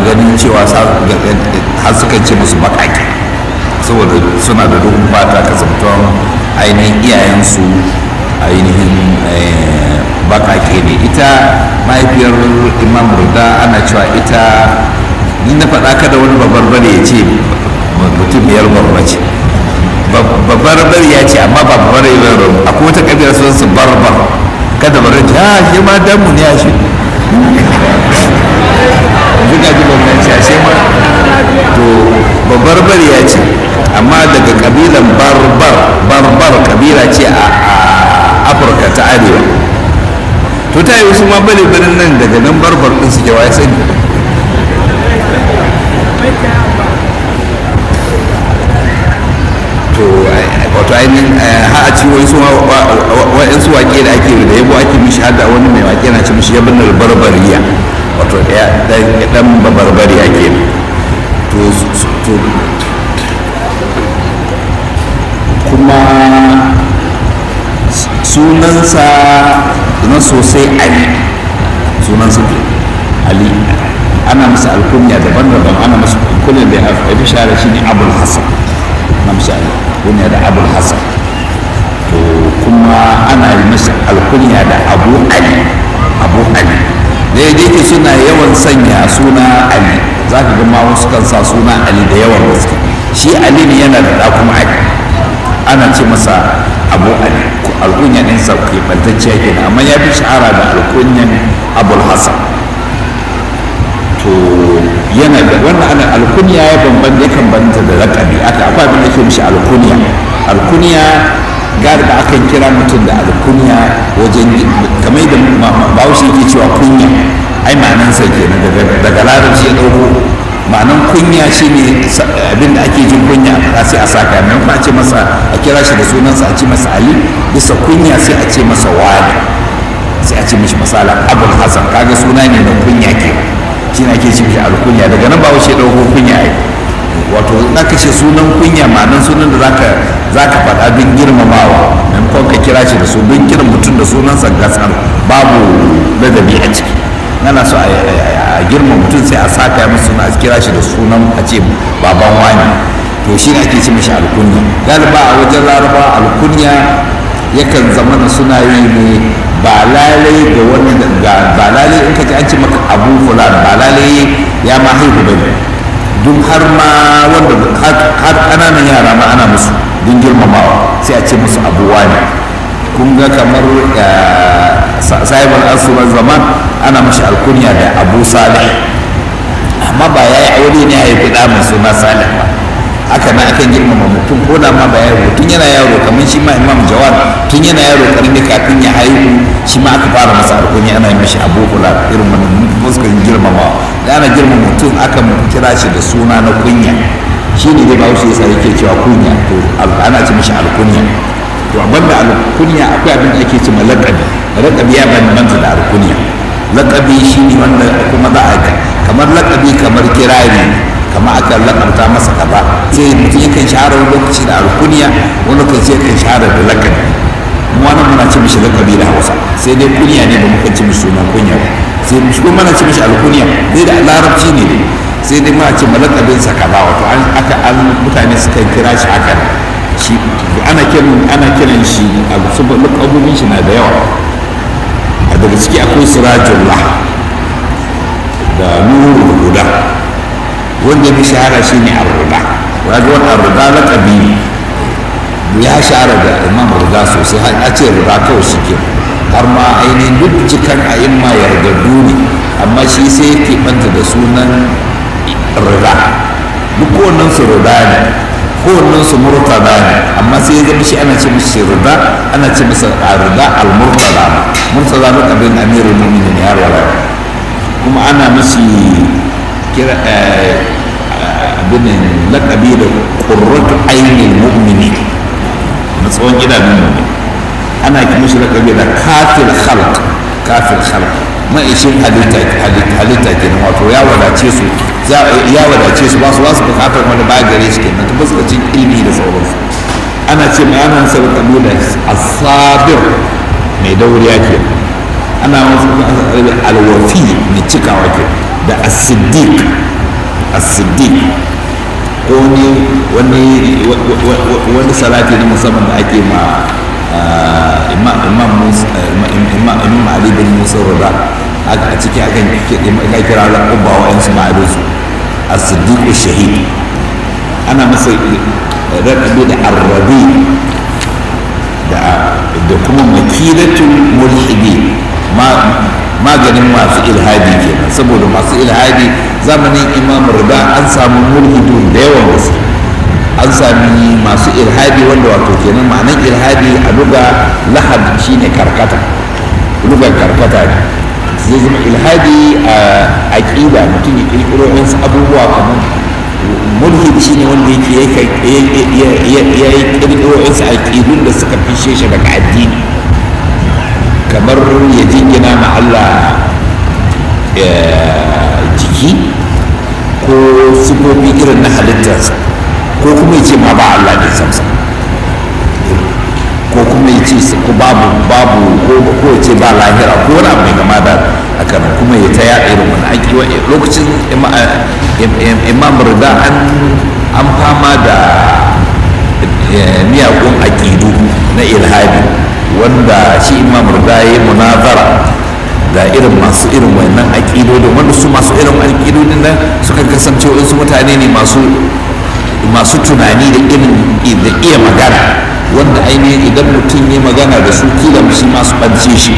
ganin cewa har suka ce musu baƙaƙe saboda suna da duhun fata kasantuwan ainihin iyayensu ainihin baƙaƙe ne ita mahaifiyar imam burda ana cewa ita ni na faɗa kada wani babbar bane ya ce mutum biyar babba ce babbar bari ya ce amma ba babbar ya bari akwai wata kabila sun su barbar kada bari ta shi ma damu ne a shi duka ji babban ce a shi ma to babbar bari ya ce amma daga kabilan barbar barbar kabila ce a afirka ta arewa to ta yi wasu ma bari barin nan daga nan barbar din suke wa ya sani to wato ainihin ha a ci wani wa'yansu wake da ake da yabo ake mishi hada wani mai wake na ci mishi yabin barbariya wato dan babarbariya ke to kuma sunansa na sosai ali sunansa ali ana masa alkunya daban-daban ana masa alkunya da ya fi shahara shi ne abul hassan na masa alkunya da abul hassan to kuma ana yi masa alkunya da abu ali abu ali da ya ke suna yawan sanya suna ali za ka ga ma wasu kan sa suna ali da yawan gaske shi ali ne yana da kuma ali ana ce masa abu ali alkunya ɗinsa keɓantacciya kenan amma ya fi shahara da alkunyan abul hassan to yana da wannan ana alkunya ya bambanta yakan banta da lakabi aka akwai abin da ke mishi alkunya alkunya gari da akan kira mutum da alkunya wajen kamar da bahaushe yake cewa kunya ai ma'anan sa kenan daga larabci ya dauko ma'anan kunya shine abin da ake jin kunya a sai a saka mai a ce masa a kira shi da sunansa a ce masa ali bisa kunya sai a ce masa wani sai a ce mishi misala abul hasan kaga suna ne na kunya kenan shi na ke ce mishi alkunya daga nan ba wuce ɗauko kunya ai wato za ka ce sunan kunya ma'anan sunan da zaka zaka faɗa don girmamawa maimakon ka kira shi da su don kiran mutum da sunansa gasar babu ladabi a ciki nana so a girma mutum sai a saka masa suna a kira shi da sunan a ce baban wani to shi ne ake ce mishi alkunya galiba a wajen laraba alkunya yakan zama na suna yi ne ba lalai ga wani ba lalai in ka ji an ce maka abu fulan ba lalai ya ma haihu bane duk har ma wanda har ƙananan yara ma ana musu don girmamawa sai a ce musu abu wani kun ga kamar sahibul asubar zaman ana mashi alkunya da abu salih amma ba ya yi aure ne ya haifi ɗa mai suna salih ba haka na akan girmama mutum ko da ma ba yaro tun yana yaro kamar shi ma imam jawad tun yana yaro karami kafin ya haihu shi ma aka fara masa alkunya ana yi mashi abu kula irin wannan fuskan girmama da ana girmama mutum akan kira shi da suna na kunya shi ne dai bahaushe ya tsare ke cewa kunya to ana ce mashi alkunya to banda alkunya akwai abin da ake ce ma laƙabi laƙabi ya bambanta da alkunya laƙabi shi ne wanda kuma za a kamar laƙabi kamar kirari kamar aka lakanta masa kaza sai mutum yakan shahara wani lokaci da alkuniya wani lokaci yakan shahara da lakabi mu wannan muna ce mishi lakabi da hausa sai dai kunya ne ba muka ce mishi sunan kunya ba sai mishi kuma muna ce mishi alkuniya dai da larabci ne sai dai muna ce malakabin sa kaza wato an aka an mutane suka kira shi haka shi ana kiran ana kiran shi a saboda lakabobin shi na da yawa a daga ciki akwai sirajullah da nurul huda wanda ya fi shahara shi ne arruda wajen wani arruda na ƙabi ya shahara da imam ruda sosai har a ce ruda kawai shi ke har ma ainihin duk cikan a yin ma yardaddu ne amma shi sai ya keɓanta da sunan ruda duk kowannen su ruda ne kowannen su murtada ne amma sai ya zama shi ana ce mishi ruda ana ce masa ruda al-murtada murtada na ƙabin amirul mu'minin ya rawar kuma ana mashi kira abin lakabi da ƙurratu ainihin mu'mini na tsawon idanun mu'min ana kuma shi lakabi da kafir khalq kafir khalq ma'ishin halitta halitta kenan wato ya wadace su ya wadace su ba su ba su bukatar wani ba gare shi kenan ta fuskacin ilimi da sauransu ana ce mai ana sa lakabi da asabir mai dauriya kenan ana wasu alwafi mai cikawa kenan da as-siddiq as-siddiq ko wani wani wani salati na musamman da ake ma imam musa imam ali bin musa rada a ciki akan ka kira da kubba wa yansu ma'adinsu as-siddiq shahid ana masa raɗaɗe da arrabi da kuma makilatul mulhidi maganin masu ilhadi kenan saboda masu ilhadi zamanin imam rida an samu mulhidun da yawan gaske an sami masu ilhadi wanda wato kenan ma'anan ilhadi a luga lahad shine karkata lugar karkata ne zai zama ilhadi a aƙida mutum ya ƙirƙiro wasu abubuwa kamar mulhid shine wanda yake ya yi ƙirƙiro wasu aƙidun da suka fishe shi daga addini kamar ya jingina ma Allah jiki ko sifofi irin na halittarsa ko kuma ya ce ma ba Allah ne samsa ko kuma ya ce ko babu babu ko ya ce ba lahira ko wani abu mai gama da haka kuma ya ta yaɗa irin wani aiki lokacin imam rida an fama da miyagun aƙidu na ilhadi wanda shi imam rida ya yi munazara da irin masu irin wannan aƙidodin wanda su masu irin aƙidodin nan suka kasance wasu mutane ne masu masu tunani da irin da iya magana wanda ainihin idan mutum ya magana da su kila shi masu ɓance shi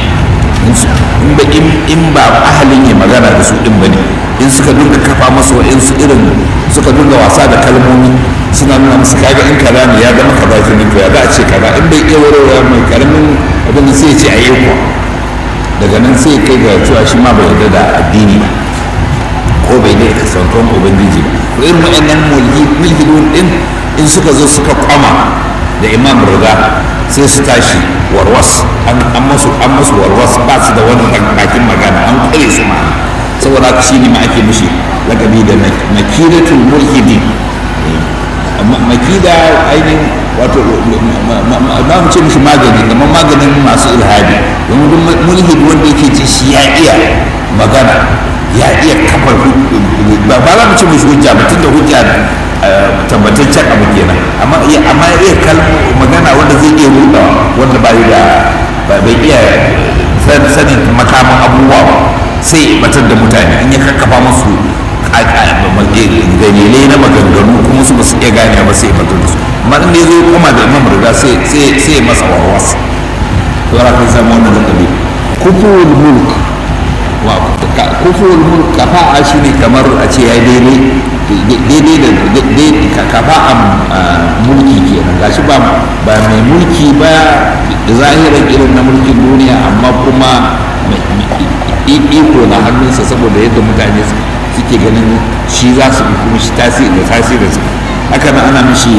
in ba ahalin ya magana da su ɗin ba ne in suka dinga kafa masu wa su irin suka dinga wasa da kalmomi suna nuna musu kaga in kaza ne ya zama kaza ke to ya za a ce kaza in bai iya warware mai karamin abin da sai ya ce a yi kuwa daga nan sai kai ga cewa shi ma bai yarda da addini ba ko bai da kasantuwan ubangiji ba to irin waɗannan mulhidun din in suka zo suka kwama da imam riga sai su tashi warwas an masu an masu warwas ba su da wani bakin magana an kare su ma saboda haka shi ne ma ake mishi lakabi da makidatul mulhidi makida ainihin wato ba mu ce mishi magani kamar maganin masu ilhadi domin duk mulhid wanda yake ce shi ya iya magana ya iya kafar ba ba za mu ce mishi hujja ba tunda hujja tabbataccen abu kenan amma ya amma ya iya kalmo magana wanda zai iya ruɗa wanda ba da bai iya sanin makaman abubuwa ba sai batar da mutane in ya kakkafa musu dalilai na maganganu kuma su ba su iya gane ba sai batar da su amma in ya zo kuma da imam riga sai sai masa warwas to ra kan samu wannan zakabi kufurul mulk wa kufurul mulk kafa'a shine kamar a ce ya daidai daidai da kafa'an mulki kenan gashi ba ba mai mulki ba zahiran irin na mulkin duniya amma kuma iko na hannunsa saboda yadda mutane suke ganin shi za su bi kuma shi tasiri da tasirinsa haka nan ana mishi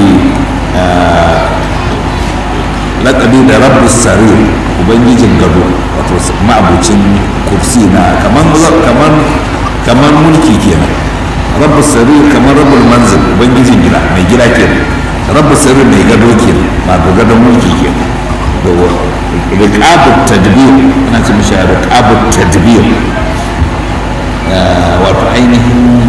laƙabi da rabu sarir ubangijin gado wato ma'abucin kursi na kamar mulki kenan rabu sarir kamar rabu manzil ubangijin gida mai gida kenan rabu sarir mai gado kenan ba ga gadon mulki kenan riƙabut tadbir ana ce mishi riƙabut tadbir wato ainihin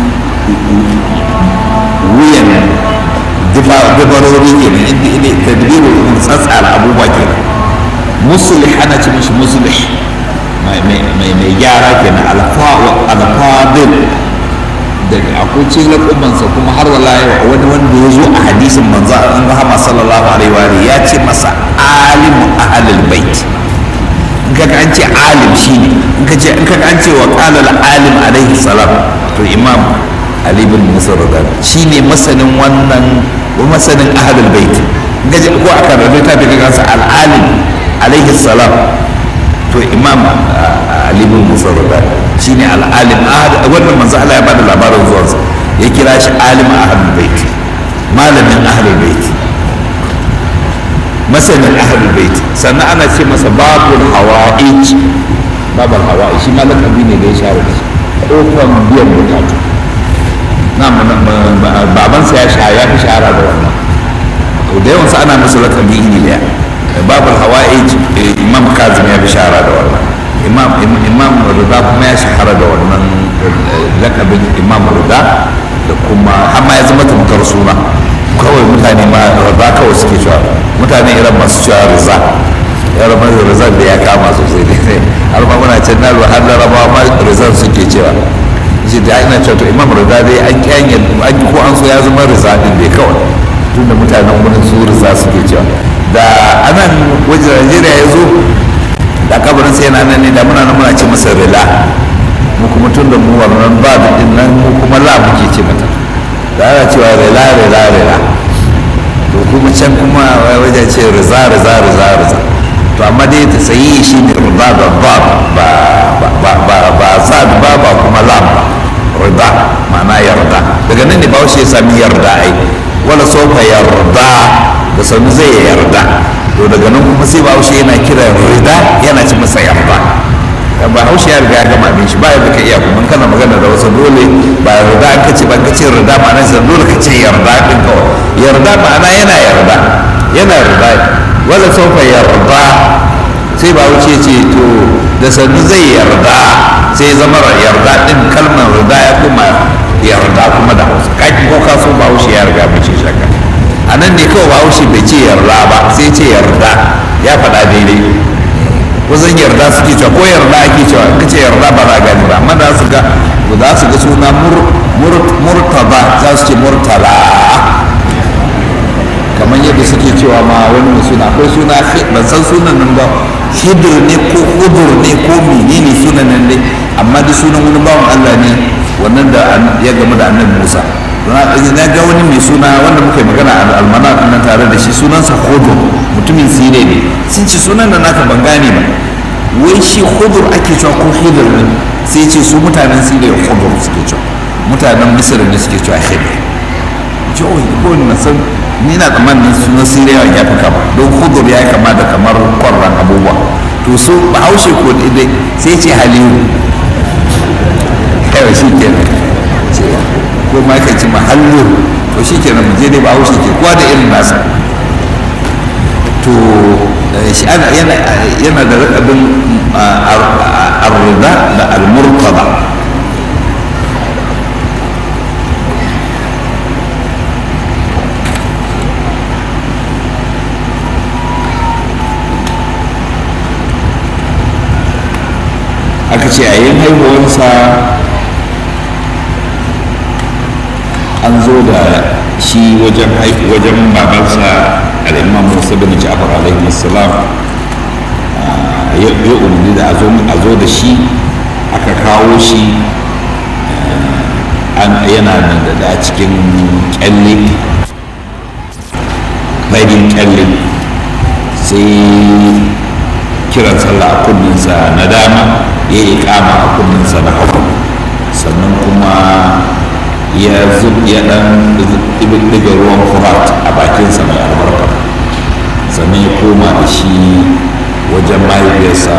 wuyan dabarori kenan inda ina tadbiru tsatsara abubuwa kenan musulih ana ce mishi musulih mai gyara kenan alfadil daga akwai cikin laƙubansa kuma har wala yau wani wanda ya zo a hadisin manzo an rahama sallallahu alaihi wa ya ce masa alimu ahlul bait in ka an ce alim shine in ka ce in ka an ce wa qala al alim alaihi salam to imam ali bin musa radar shine masanin wannan wa masanin ahlul bait in ka ko aka rubuta ta daga kansa al alim alaihi salam to imam ali bin musa radar shine al alim wannan manzo Allah ya bada labarin zuwansa ya kira shi alim ahlul bait malamin ahlul bait masanin ahlul bait sannan ana ce masa babul hawa'ij babul hawa'ij shi ma lakabi ne da ya share da shi kofar biyan bukatu na babansa ya sha ya fi shahara da wannan to da yawansa ana masa lakabi iri daya babul hawa'ij imam kazim ya fi shahara da wannan imam imam rida kuma ya shahara da wannan lakabin imam rida da kuma har ma ya zama tamkar suna kawai mutane ma riza kawai suke cewa mutane irin masu cewa riza ya rama riza da ya kama sosai ne har ma muna can na har larabawa ma rizan suke cewa shi da ina cewa to imam riza dai an kyanye an ko an so ya zama riza din dai kawai tun da mutanen wurin su riza suke cewa da anan wajen najeriya ya zo da kabarin sai yana nan ne da muna nan muna ce masa rila mu kuma tun da mu wannan ba da din nan mu kuma la muke ce mata da ana cewa rila rila rila to kuma can kuma wajen ce riza riza riza riza to amma dai ta sayi shi ne riba da ba ba ba ba ba zad ba ba kuma lam ba riba ma'ana yarda daga nan ne ba ya sami yarda ai wala sofa yarda da sanu zai yarda to daga nan kuma sai bahaushe yana kira rida yana ci masa yarda ba haushe ya riga ya gama abin shi ba ya ka iya kuma kana magana da wasu dole ba yarda an kace ba kace rida ma'ana sai dole ka ce yarda din kawai yarda ma'ana yana yarda yana yarda wala sofa yarda sai bahaushe ce to da sanu zai yarda sai zama yarda din kalmar rida ya kuma yarda kuma da hausa kaki ko kaso bahaushe ya riga mace shaka a nan ne kawai bahaushe bai ce yarda ba sai ce yarda ya faɗa daidai wajen yarda suke cewa ko yarda ake cewa in ka ce yarda ba za a gani ba amma da su ga za su ga suna murtaba za su ce murtala kamar yadda suke cewa ma wani mai suna akwai suna ban san sunan nan ba hidir ne ko hudur ne ko menene sunan nan dai amma duk sunan wani bawan Allah ne wannan da ya gamu da annabi Musa na ga wani mai suna wanda muka yi magana a almana nan tare da shi sunansa hudur mutumin sire ne sun ci sunan da naka ban gane ba wai shi hudur ake cewa ko hidir ne sai ce su mutanen sire hudur suke cewa mutanen misir ne suke cewa hidir jihohi ko na san ni na tsammanin sunan sire ya fi kama don hudur ya yi kama da kamar kwarran abubuwa to su bahaushe ko dai sai ce halilu kawai shi kenan ko ma ka ci mahallu to shi kenan je dai ba haushe ke kowa da irin nasa to shi ana yana yana da rakabin arruda da almurtaba aka ce a yin haihuwarsa an zo da shi wajen wajen babansa al'imam musa bin ja'far alaihi salam ya umarni da a zo da shi aka kawo shi yana da cikin kyalle bayan kyalle sai kiran sallah a kunninsa na dama ya yi kama a kunninsa na hagu sannan kuma ya zub ya dan diga ruwan furat a bakinsa mai albarka sannan ya koma da shi wajen mahaifiyarsa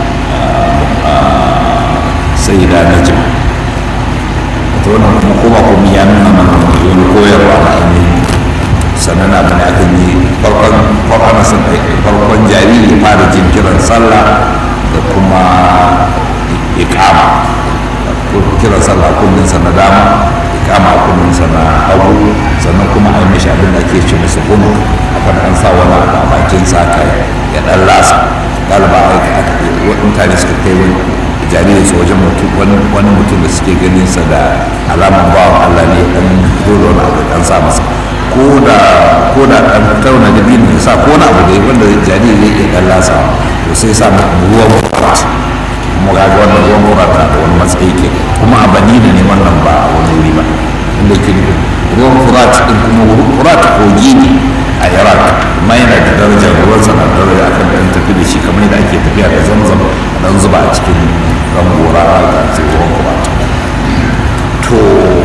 sai da na jim ta wannan kuma koma kuma ya nuna mana wani koyarwa na ainihin sannan abin da aka yi farkon farkon jariri fara jin kiran sallah da kuma ikama kiran sallah kunninsa na dama kama kunninsa na hagu sannan kuma a yi mishi abin da ake ce masa kunu akan an sa wani abu a bakin sa ka ya dan lasa galiba a mutane suka kai wani jariri su wajen wani mutum da suke ganin sa da alaman bawan Allah ne dan fito da wani abu dan sa masa ko da ko da dan tauna da bin sa ko wani abu da wanda jariri zai iya dan lasa to sai sa ruwan kwarat mu ga wannan ruwan kwarat da wani matsayi ke kuma a badina ne wannan ba wani wuri ba inda ke ruwan furat din kuma furat kogi ne a iraq amma yana da daraja ruwan sana da daraja akan dan tafi da shi kamar yadda ake tafiya da zamzam a dan zuba a cikin ran gora da sai ruwan furat to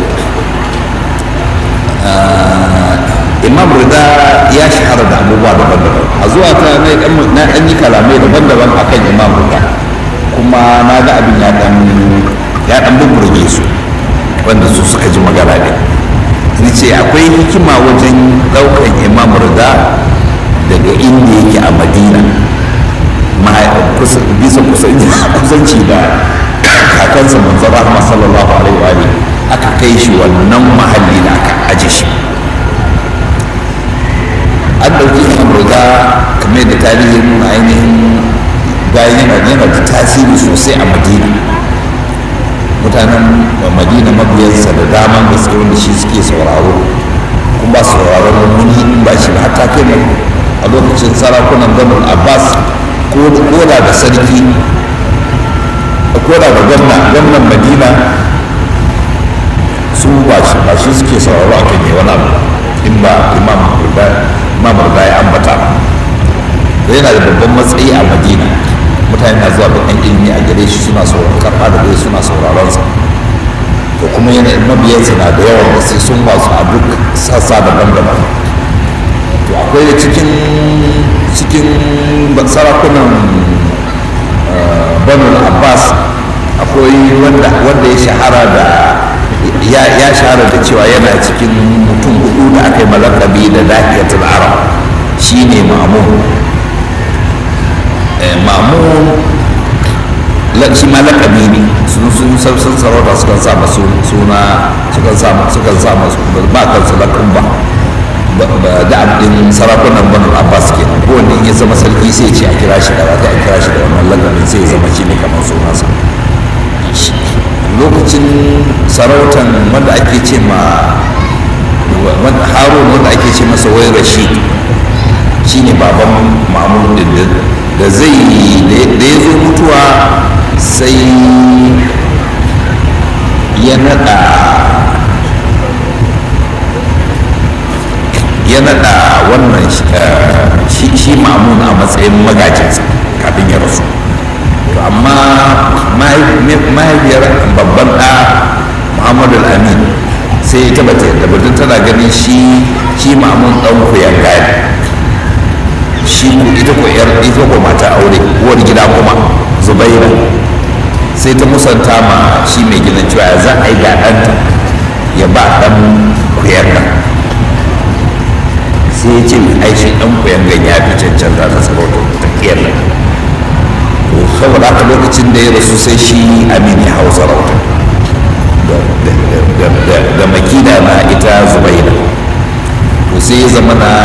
imam rida ya shahara da abubuwa daban-daban a zuwa ta na ɗan yi kalamai daban-daban akan imam rida kuma na ga abin ya ɗan ya ɗan bubburge su wanda su suka ji magana ne ni ce akwai hikima wajen ɗaukan imam rida daga inda yake a madina bisa kusanci da kakansa manzon rahama sallallahu alaihi wa aka kai shi wannan mahalli da aka aje shi an ɗauki imam rida kamar da tarihin nuna ainihin bayan yana yana da tasiri sosai a madina mutanen madina mabiyansa da daman gaske wanda shi suke sauraro kuma ba sauraron wani in ba shi ba hatta kai ne a lokacin sarakunan ganin abbas ko da da sarki ko da da gwamna gwamnan madina su ba shi ba shi suke sauraro a kan wani abu in ba imam rida ya ambata ba yana da babban matsayi a madina mutane na zuwa bakan ilimi a gare shi suna sauraron karɓa da gare suna sauraron sa to kuma yana mabiyansa na da yawan da sai sun basu a duk sassa daban-daban to akwai da cikin cikin sarakunan banu abbas akwai wanda ya shahara da ya shahara da cewa yana cikin mutum hudu da aka yi malakabi da dahiyatul arab shine ma'amun ma'amun shi ma lakabi ne sun sun sun sarauta sukan sa masu suna sukan sa sukan sa masu ba kansu lakun ba da abin sarakunan banu abbas ke ko wanda in ya zama sarki sai ce a kira shi da wata a kira shi da wannan lakabin sai ya zama shi ne kamar sunansa lokacin sarautan wanda ake ce ma harun wanda ake ce masa wai rashid shine baban mamun din da zai da ya zo mutuwa sai ya nada ya nada wannan shi mamun a matsayin magajinsa kafin ya rasu to amma mahaifiyar babban ɗa muhammadu amin sai ya taba ta batun tana ganin shi shi mamun ɗan kuyan gani shi ita ko yar ita ko mata aure uwar gida kuma zubaira sai ta musanta ma shi mai gidan cewa ya za a yi ga ɗanta ya ba ɗan kuyanga sai ya ce ai shi ɗan kuyangan ya fi cancanta ta sarauta ta kiyar nan to saboda haka lokacin da ya rasu sai shi amin ya hau sarauta da makida na ita zubaira to sai ya zama na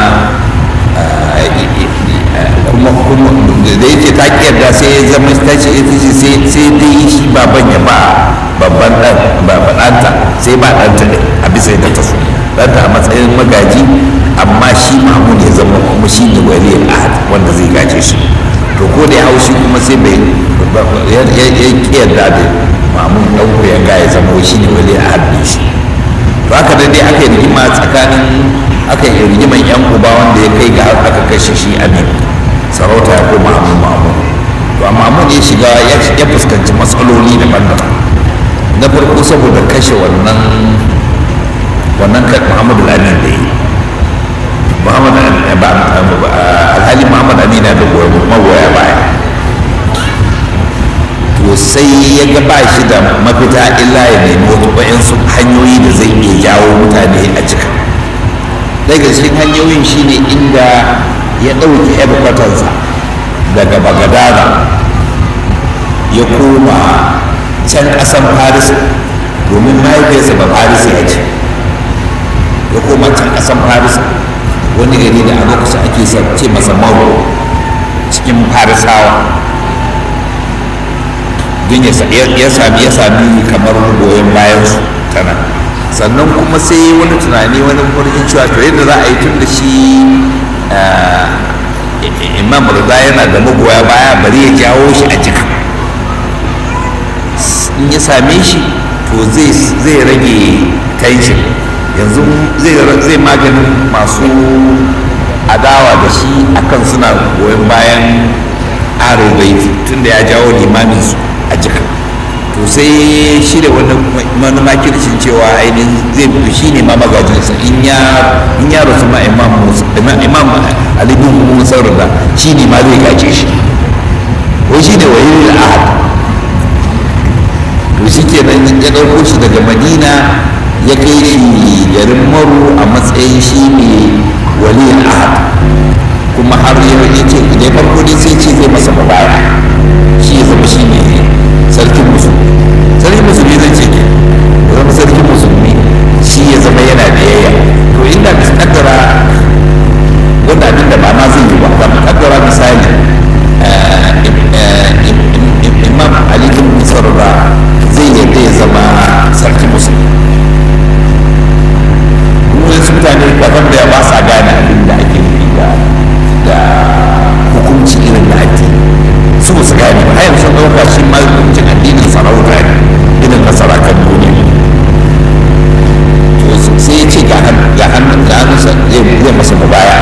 kuma kuma da yake ta kiyarda sai ya zama ta ce ita ce sai dai shi baban ya ba babban dan ɗanta sai ba ɗanta ne a bisa yadda ta so ɗanta a matsayin magaji amma shi mamun ya zama kuma shi ne wali ahad wanda zai gaje shi to ko da ya hau shi kuma sai bai ya kiyarda da mamun ɗan koyan ga ya zama shi ne wali ahad ne shi to haka dai aka yi rigima tsakanin aka yi rigiman yan uba wanda ya kai ga aka kashe shi amin sarauta ya koma amin mamun to amma mun ya shiga ya fuskanci matsaloli daban-daban na farko saboda kashe wannan wannan kai muhammadu amin da yi muhammadu alhali muhammadu amin na da magoya baya to sai ya ga ba shi da mafita illa ya nemi wasu hanyoyi da zai iya jawo mutane a cika daga cikin hanyoyin shine inda ya ɗauki headquartersa daga bagadada ya koma can ƙasan paris domin mahaifiyarsa ba paris ya ce ya koma can ƙasan paris wani gari da a lokacin ake ce masa mauro cikin farisawa don ya sami ya sami kamar goyon bayansu tana sannan kuma sai wani tunani wani murjin cewa to yadda za a yi tun da shi imam rida yana da magoya baya bari ya jawo shi a jika in ya same shi to zai rage tension yanzu zai maganin masu adawa da shi akan suna goyon bayan arin baiti tun da ya jawo limamin su a jika to sai shirya wani makircin cewa ainihin zai fito shi ne ma magajinsa in ya rasu ma imam ali bin musa rada shi ne ma zai gaje shi ko shi ne wayi da ahad to shi ke nan ya ɗauko shi daga madina ya kai shi garin maru a matsayin shi ne wali ahad kuma har ya ce da farko dai sai ce zai masa mubaya shi ya zama shi ne sarkin musulmi sarkin musulmi zai ce ke ya zama sarkin musulmi shi ya zama yana biyayya to inda bisa kaddara wanda abin da ba ma zai yi ba ba kaddara misali imam ali bin musarra zai yadda ya zama sarkin musulmi wasu mutane kaɗan da ba sa gane abin da ake nufi da da hukunci irin na addini su ba su gane ba har yanzu ɗauka shi ma hukuncin addinin sarauta ne irin na sarakan duniya to sai ya ce ga hannun ga hannunsa zai masa mubaya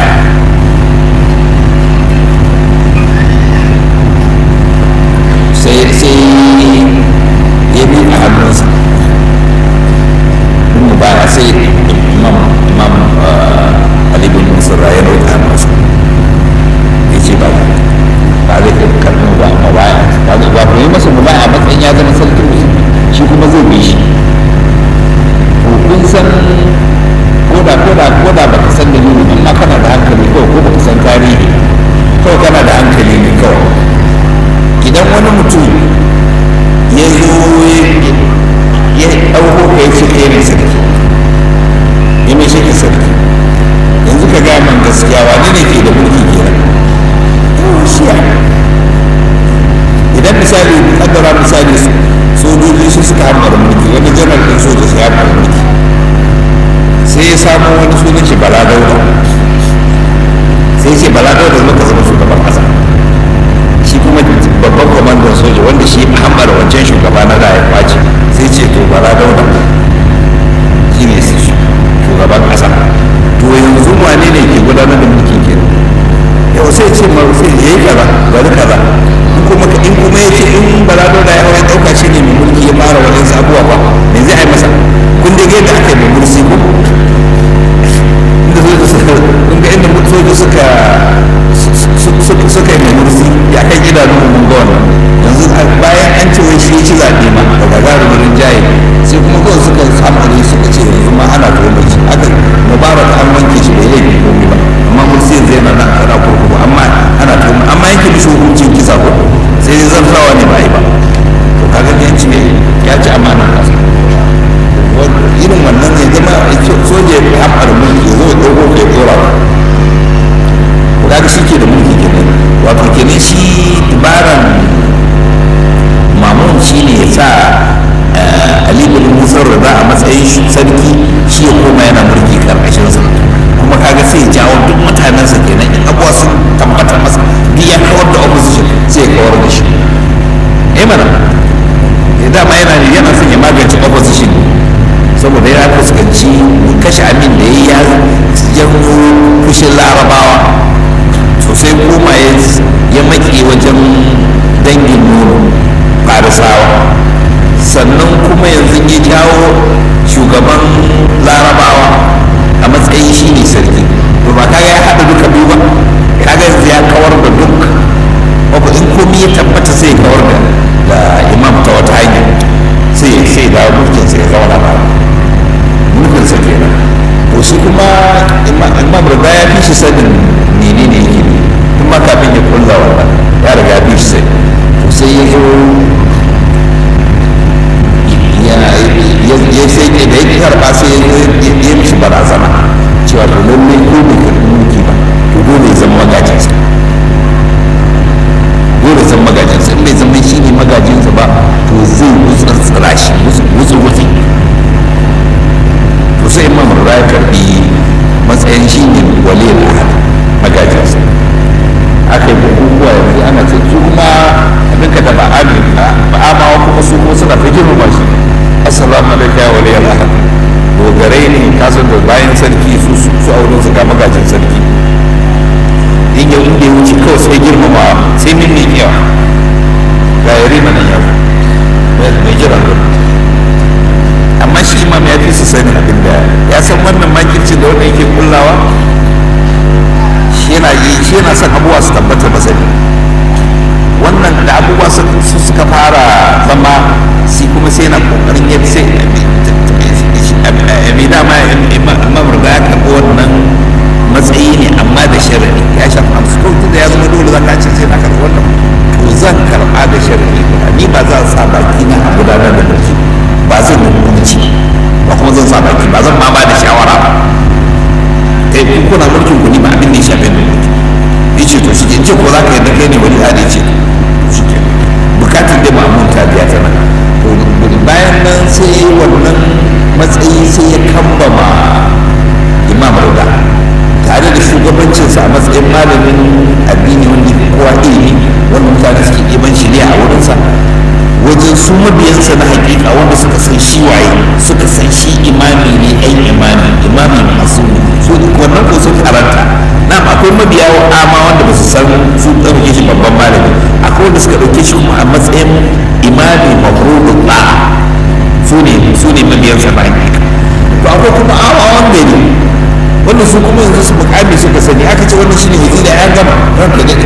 sai sai ya bi a hannunsa mubaya sai imam imam ali bin musarra ya roƙa masa ya ce ba ba zai kai karɓi ba amma baya ba zai ba yi masa mu baya matsayin ya zama sarkin musulmi shi kuma zai bi shi to kun san koda koda koda baka san dalili amma kana da hankali kawai ko baka san tarihi kawai kana da hankali ne kawai idan wani mutum ya zo ya ɗauko ka ya ce ɗaya ne sarki ya mai shi sarki yanzu ka gaya man gaskiya wani ne ke da mulki kenan shiya idan misali kaddara misali sojoji su suka hamar mulki wani janar ɗin soja su hamar mulki sai ya samu wani sunan shi bala dauda sai ce bala dauda muka zama shugaban ƙasa shi kuma babban kwamandan soja wanda shi hamar wancan shugaba na da ya kwace sai ce to bala dauda shi ne shugaban ƙasa to yanzu wane ne ke gudanar da mulkin kenan yau sai ce ma sai ya yi kaza bari kaza in kuma in kuma ya ce in balado da ya ya dauka shi ne mai mulki ya fara wajen abubuwa ba me zai ai masa kun dai yadda aka yi mai mulki ko inda soja suka kun ga inda soja suka suka yi mai mulki ya kai idanu mun ga wannan yanzu bayan an ce wai shi ya ci zaɓe ma daga gagarumin jaye sai kuma kawai suka hamari suka ce yanzu ma ana tuhumar shi aka mubarak an wanke shi bai laifi komai ba amma mulki yanzu yana nan ana kurkuku amma ana tuhumar amma yanke mishi hukuncin kisa ko sai dai zartawa ne ba yi ba to kaga ne ci ya ci amanar kasa irin wannan ne zama soja ya hamar mulki ya zo ya ɗauko kai ɗora ba kaga shi ke da mulki kenan wato kenan shi dabaran mamun shi ne ya sa ali bin musar rida a matsayin sarki shi ya koma yana mulki karkashinsa kuma kaga sai ya jawo duk mutanensa kenan in abuwa sun tabbatar masa duk ya kawar da opposition sai ya kawar da shi eh mana ya dama yana yana son ya magance opposition saboda ya fuskanci kashe amin da ya janyo fushin larabawa sosai koma ya maƙe wajen dangin nono farisawa sannan kuma yanzu ya jawo shugaban larabawa a matsayin shi ne sarki to ba kaga ya haɗa duka biyu ba kaga yanzu ya kawar da duk wato in komi ya tabbata sai kawar da da imam ta wata hanya sai sai da mulkin sai ya zauna ba mulkin sa kenan to shi kuma imam riga ya fi shi sanin menene yake ne tun ma kafin ya kulla wannan ya riga ya fi shi sai to sai ya zo ya sai ne da ya karba sai ya mishi barazana cewa to lalle ko bai karbi mulki ba to dole ya zama magajinsa dole zama magajinsa in bai zama shi ne magajinsa ba to zai wutsatsira shi wutsu wutsi to sai imam rura ya karbi matsayin shi ne waliyar ahad magajinsa aka yi bukukuwa yanzu ana ce su kuma abinka da ba amawa kuma su kuma suna fi girmama shi assalamu alaikum ya waliyar ahad dogarai ne kasar da bayan sarki su su auren su ga magajin sarki in yau inda ya wuce kawai sai girmama sai min ne yawa ga yare mana yau mai jira amma shi imam ya fi su sani abin da ya san wannan makirci da wanda yake kullawa shi yana yi shi yana son abubuwa su tabbata masa ne wannan da abubuwa suka fara zama shi kuma sai yana kokarin ya sai mai dama imam riga ya karɓi wannan matsayi ne amma da sharadi ya shafi amsu ko da ya zama dole zaka ce sai na karɓi wannan to zan karɓa da sharadi ni ba za a sa baki na a gudanar da mulki ba zan yi hukunci kuma zan sa baki ba zan ma ba da shawara ba kai ku kuna mulkin ku ni ba abin da ya shafe ni ya ce to shi ke ce ko za ka yadda kai ne wani hali ce shi ke bukatar da ma'amun ta biya ta nan to bayan nan sai wannan matsayi sai ya kambama imam rauda tare da shugabancinsa a matsayin malamin addini wanda ke kowa ilimi wanda mutane suke ɗiban shirya a wurinsa wajen su mabiyansa na hakika wanda suka san shi waye suka san shi imami ne ɗan imami imami masu su wannan ko sun karanta na akwai mabiya ama wanda ba su san su ɗauke shi babban malami akwai wanda suka ɗauke shi kuma a matsayin imami mafrudun ba su ne su ne mabiyansa na hakika to akwai kuma amawan gari wannan su kuma yanzu su mukami suka sani aka ce wannan shine wazira ya gama ranka daɗe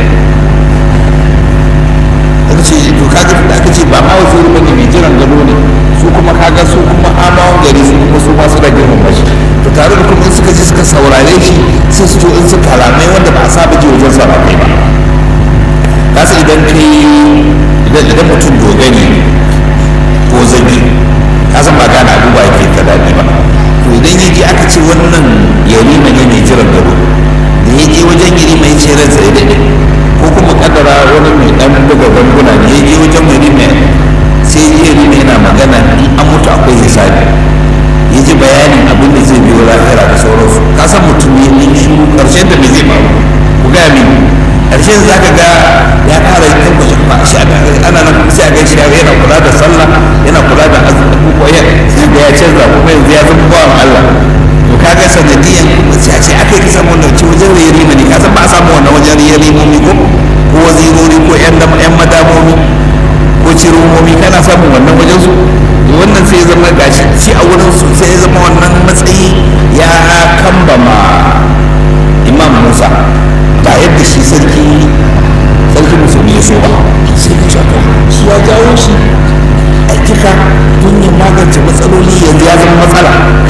aka ce to kaga da aka ce ba ma waziri bane mai jiran gado ne su kuma kaga su kuma amawan gari su kuma su masu da girman bashi to tare da kuma in suka ji suka saurare shi sai su to in su kalamai wanda ba a saba ji wajen saurare ba kasa idan kai idan idan mutum dogani ko zabi ka san ba gane abubuwa yake ta daɗi ba to idan ya ji aka ce wannan yarima ne mai jiran gado da ya je wajen yarima ya ce ransa ya daɗe ko kuma kadara wani mai ɗan buga ganguna ne ya je wajen yarima sai yarima yana magana in an mutu akwai hisabi ya ji bayanin abin da zai biyo lahira da sauransu ka san mutum ne in shi ƙarshen da me zai faru ku gaya mini ƙarshen za ka ga ya ƙara yin tabbacin ba shi ana nan sai a gaishe yana kula da sallah yana kula da abubuwa ya sai ga ya canza kuma yanzu ya zama bawan Allah to kaga sanadiyan sai a ce aka yi ka samu wannan wajen rayari ne ka san ba a samu wannan wajen rayari momi ko ko wazirori ko yan yan madamomi ko cirumomi kana samun wannan wajen su wannan sai ya zama gashi shi a wurin su sai ya zama wannan matsayi ya kambama imam Musa ba yadda shi sarki sarki musulmi ya so ba sai ka shaka shi ya jawo shi a kika don ya magance matsaloli yanzu ya zama matsala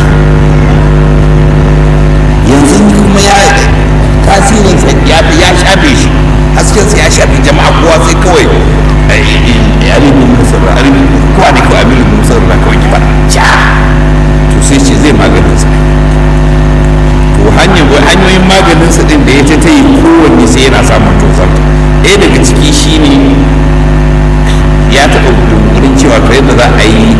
yanzu kuma ya tasirin ya ya shafe shi hasken ya shafe jama'a kowa sai kawai alimin musar alimin kowa ne kawai alimin musar na kawai ki fara ja to sai ce zai maganin sa to hanyoyin maganin sa din da ya ta yi kowanne sai yana samun tozar ɗaya daga ciki shine ya taɓa wurin cewa to yadda za a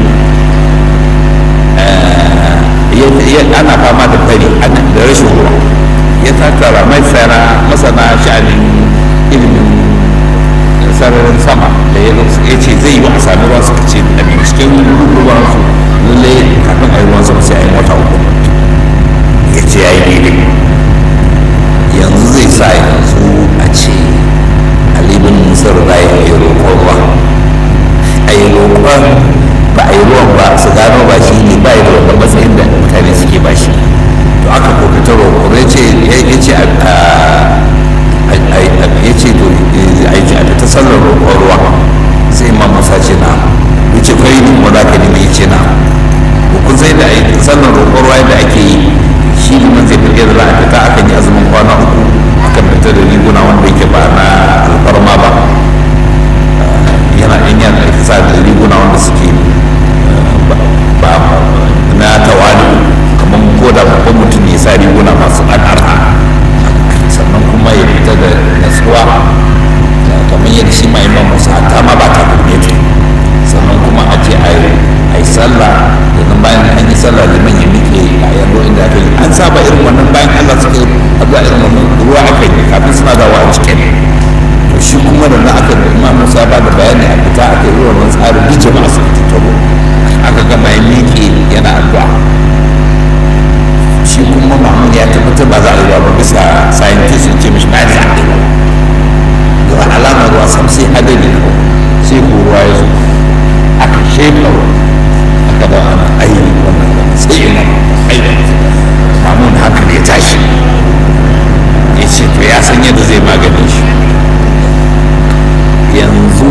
yi ana fama da fari da rashin ruwa ya tattara masana masana sha'anin ilimin sararin sama da ya ce zai yi wa a sami ruwa suka ce a cikin ruwan su lalle kafin a yi ruwan sama sai a yi wata uku ya ce ya yi daidai yanzu zai sa yanzu a ce alibin musar rayu a yi roƙon ruwa a yi roƙon ba a yi ruwan ba su gano ba shi ne ba yi da wanda matsayin da mutane suke ba shi to aka kokata roƙo ya ce ya ce ya ce to a yi a ta sallar roƙon ruwa sai imam musa ce na ya ce kai ne kuma za ka nemi ya ce na kun sai da sallar roƙon ruwa da ake yi shi liman zai fi da za a fita akan yi azumin kwana uku akan fita da riguna wanda yake ba na alfarma ba yana in yana sa da riguna wanda suke ba na tawali kamar ko da babban mutum ya sa riguna masu ɗan arha sannan kuma ya fita da natsuwa kamar yadda shi ma imam musa hatta ma ba ta kunne ta sannan kuma a je a yi sallah da nan bayan an yi sallah liman ya miƙe a yanzu inda aka yi an saba irin wannan bayan allah suka yi abuwa irin wannan ruwa aka yi kafin suna dawa a cikin to shi kuma da na aka da imam musa ba da bayani a fita aka yi wannan tsarin duk jama'a su tattaro aka gama ya miƙe yana addu'a shi kuma mamun ya tabbatar ba za a yi ba bisa scientist sun ce mishi ba za a yi ba ga alamar ruwa sam sai adadi ko sai ko ruwa ya zo aka shefa aka da ana aini wannan sai ina aini mamun hankali ya tashi ya ce to ya san yadda zai maganin shi yanzu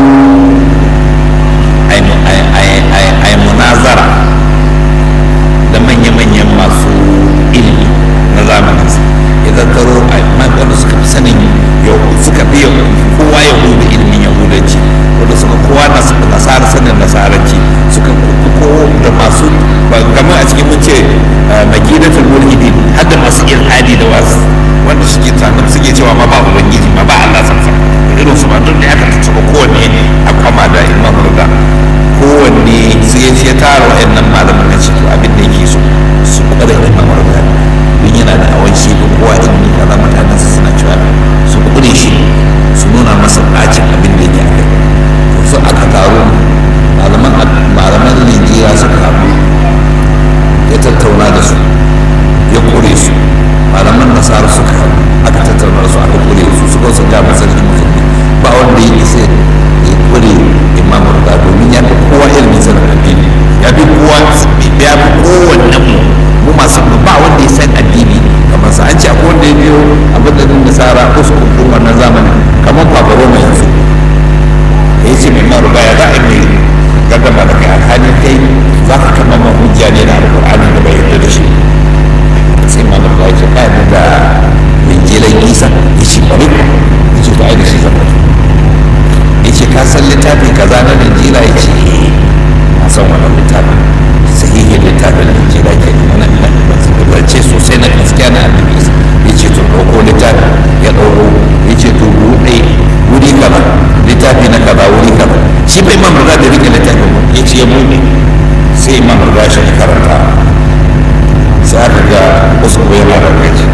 ai munazara da manya-manyan masu ilimi na zamaninsa ya zattaro a wanda suka fi sanin yau suka fi kowa yahudu ilimin yahudanci wanda suka kowa nasara sanin nasaranci suka ko da masu game domin a cikin mun ce makinatul mulhidi har da masu ilhadi da wasu wanda suke tsanin suke cewa ma ba ubangiji ma ba Allah sansa irin su ba duk da aka tattaba kowanne a kwama da imam rida kowanne sai ya tara wa'annan malaman na ciki abin da yake so su kware da imam rida don yana da hawan shi da kowa ilimi kaza mutanen su suna cewa su kure shi su nuna masa bacin abin da yake akai to su aka taro malaman malaman Najeriya suka haɗu ya tattauna da su ya kure su malaman nasara suka haɗu aka tattauna da su aka kure su suka su ga masarki musulmi ba wanda ya isa ya kure imam rida domin ya fi kowa ilimin sanin addini ya fi kowa ya fi kowanne mu mu masu ba wanda ya san addini kamar sa an ce akwai wanda ya biyo abin da nasara uskun din wannan zamanin kamar babaro mai yanzu ya ce mai maruba ya za a yi gaddama da kai alhali kai za ka kama ma hujja ne da alƙur'ani da bai yarda da shi sai ma maruba ya ce ka yarda da linjilan isa ya ce bari ya ce ba da shi zama ya ce ka san littafi kaza na linjila ya ce na san wannan littafin sahihin littafin linjila ke nan zance sosai na gaskiya na annabi isa ya ce to ɗauko littafi ya ɗauko ya ce to buɗe wuri kaza littafi na kaza wuri kaza shi bai imam riga da rike littafin ya ce ya buɗe sai imam riga shi karanta sai aka ga wasu ko yana da gaji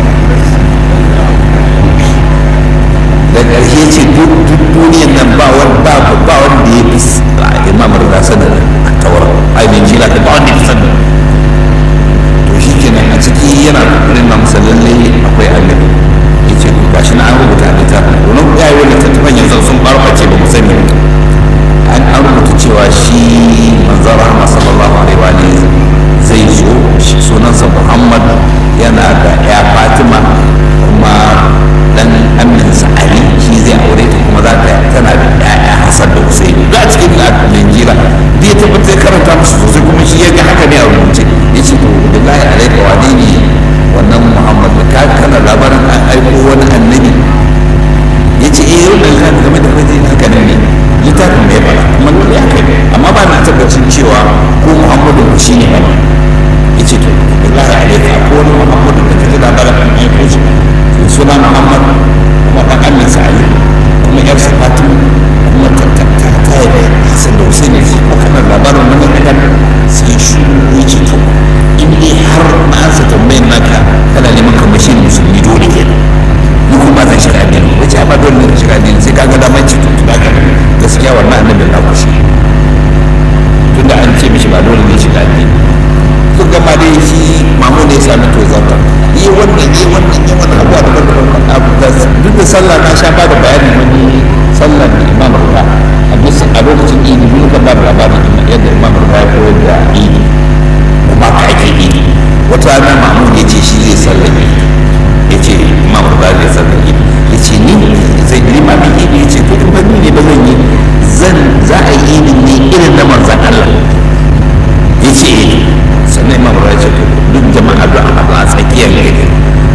da ƙarshe ce duk duniyan nan ba wanda ba wanda ya fi imam riga sanin tawar ainihin shi ba wanda ya fi sanin to shi kenan a ciki yana kokarin na masa lalle akwai annabi ya ce ga shi na an rubuta a littafin domin ya yi wani tattafan yanzu sun barbace ba mu sani an an rubuta cewa shi manzon rahama sallallahu alaihi wa zai zo shi sunansa muhammad yana da ya fatima kuma dan aminsa ali shi zai aure ta kuma za ta tana da ƴaƴa hasan da husaini duk a cikin linjira da ya tabbatar karanta musu sosai kuma shi ya ga haka ne a rubuce ya ce to billahi alaika wane ne wannan muhammad da ka kana labarin an aiko wani annabi ya ce eh yau da kan game da kaje haka ne ne littafin mai fara kuma lalle haka ne amma ba na tabbacin cewa ko muhammadu ko shi ne ba ya ce to billahi alaika ko wani muhammadu da kaje labarin an aiko shi suna muhammad kuma dan amin sa ali kuma yar sa fatima kuma ta ta ta ta yi hasan da husaini ko kana labarin wannan kan sai shi ya ce to in dai har na ansa tambayin naka kana neman kamar shi musulmi dole ke ni kuma zan shiga addini wace ba dole ne shiga addini sai kaga da mai cikin tuba ka gaskiya wannan annabin na kushi tunda an ce mishi ba dole ne shiga addini kun gama dai shi mamu ne ya sami to zata yi wannan yi wannan yi wannan abuwa da ban abu da duk da sallah na sha ba da bayanin wani sallar da imam ruka a bisa a lokacin idi mun kan ba da labarin yadda imam ruka ya koyar da idi kuma ka ake idi wata rana mamu ya ce shi zai sallar idi ya ce imam ruka zai sallar idi ya ce ni zai limamin idi ya ce to in ba ni ne ba zan yi zan za a yi idin ne irin na manzan Allah ya ce sannan imam ruka ya ce duk jama'a da a tsakiyar gari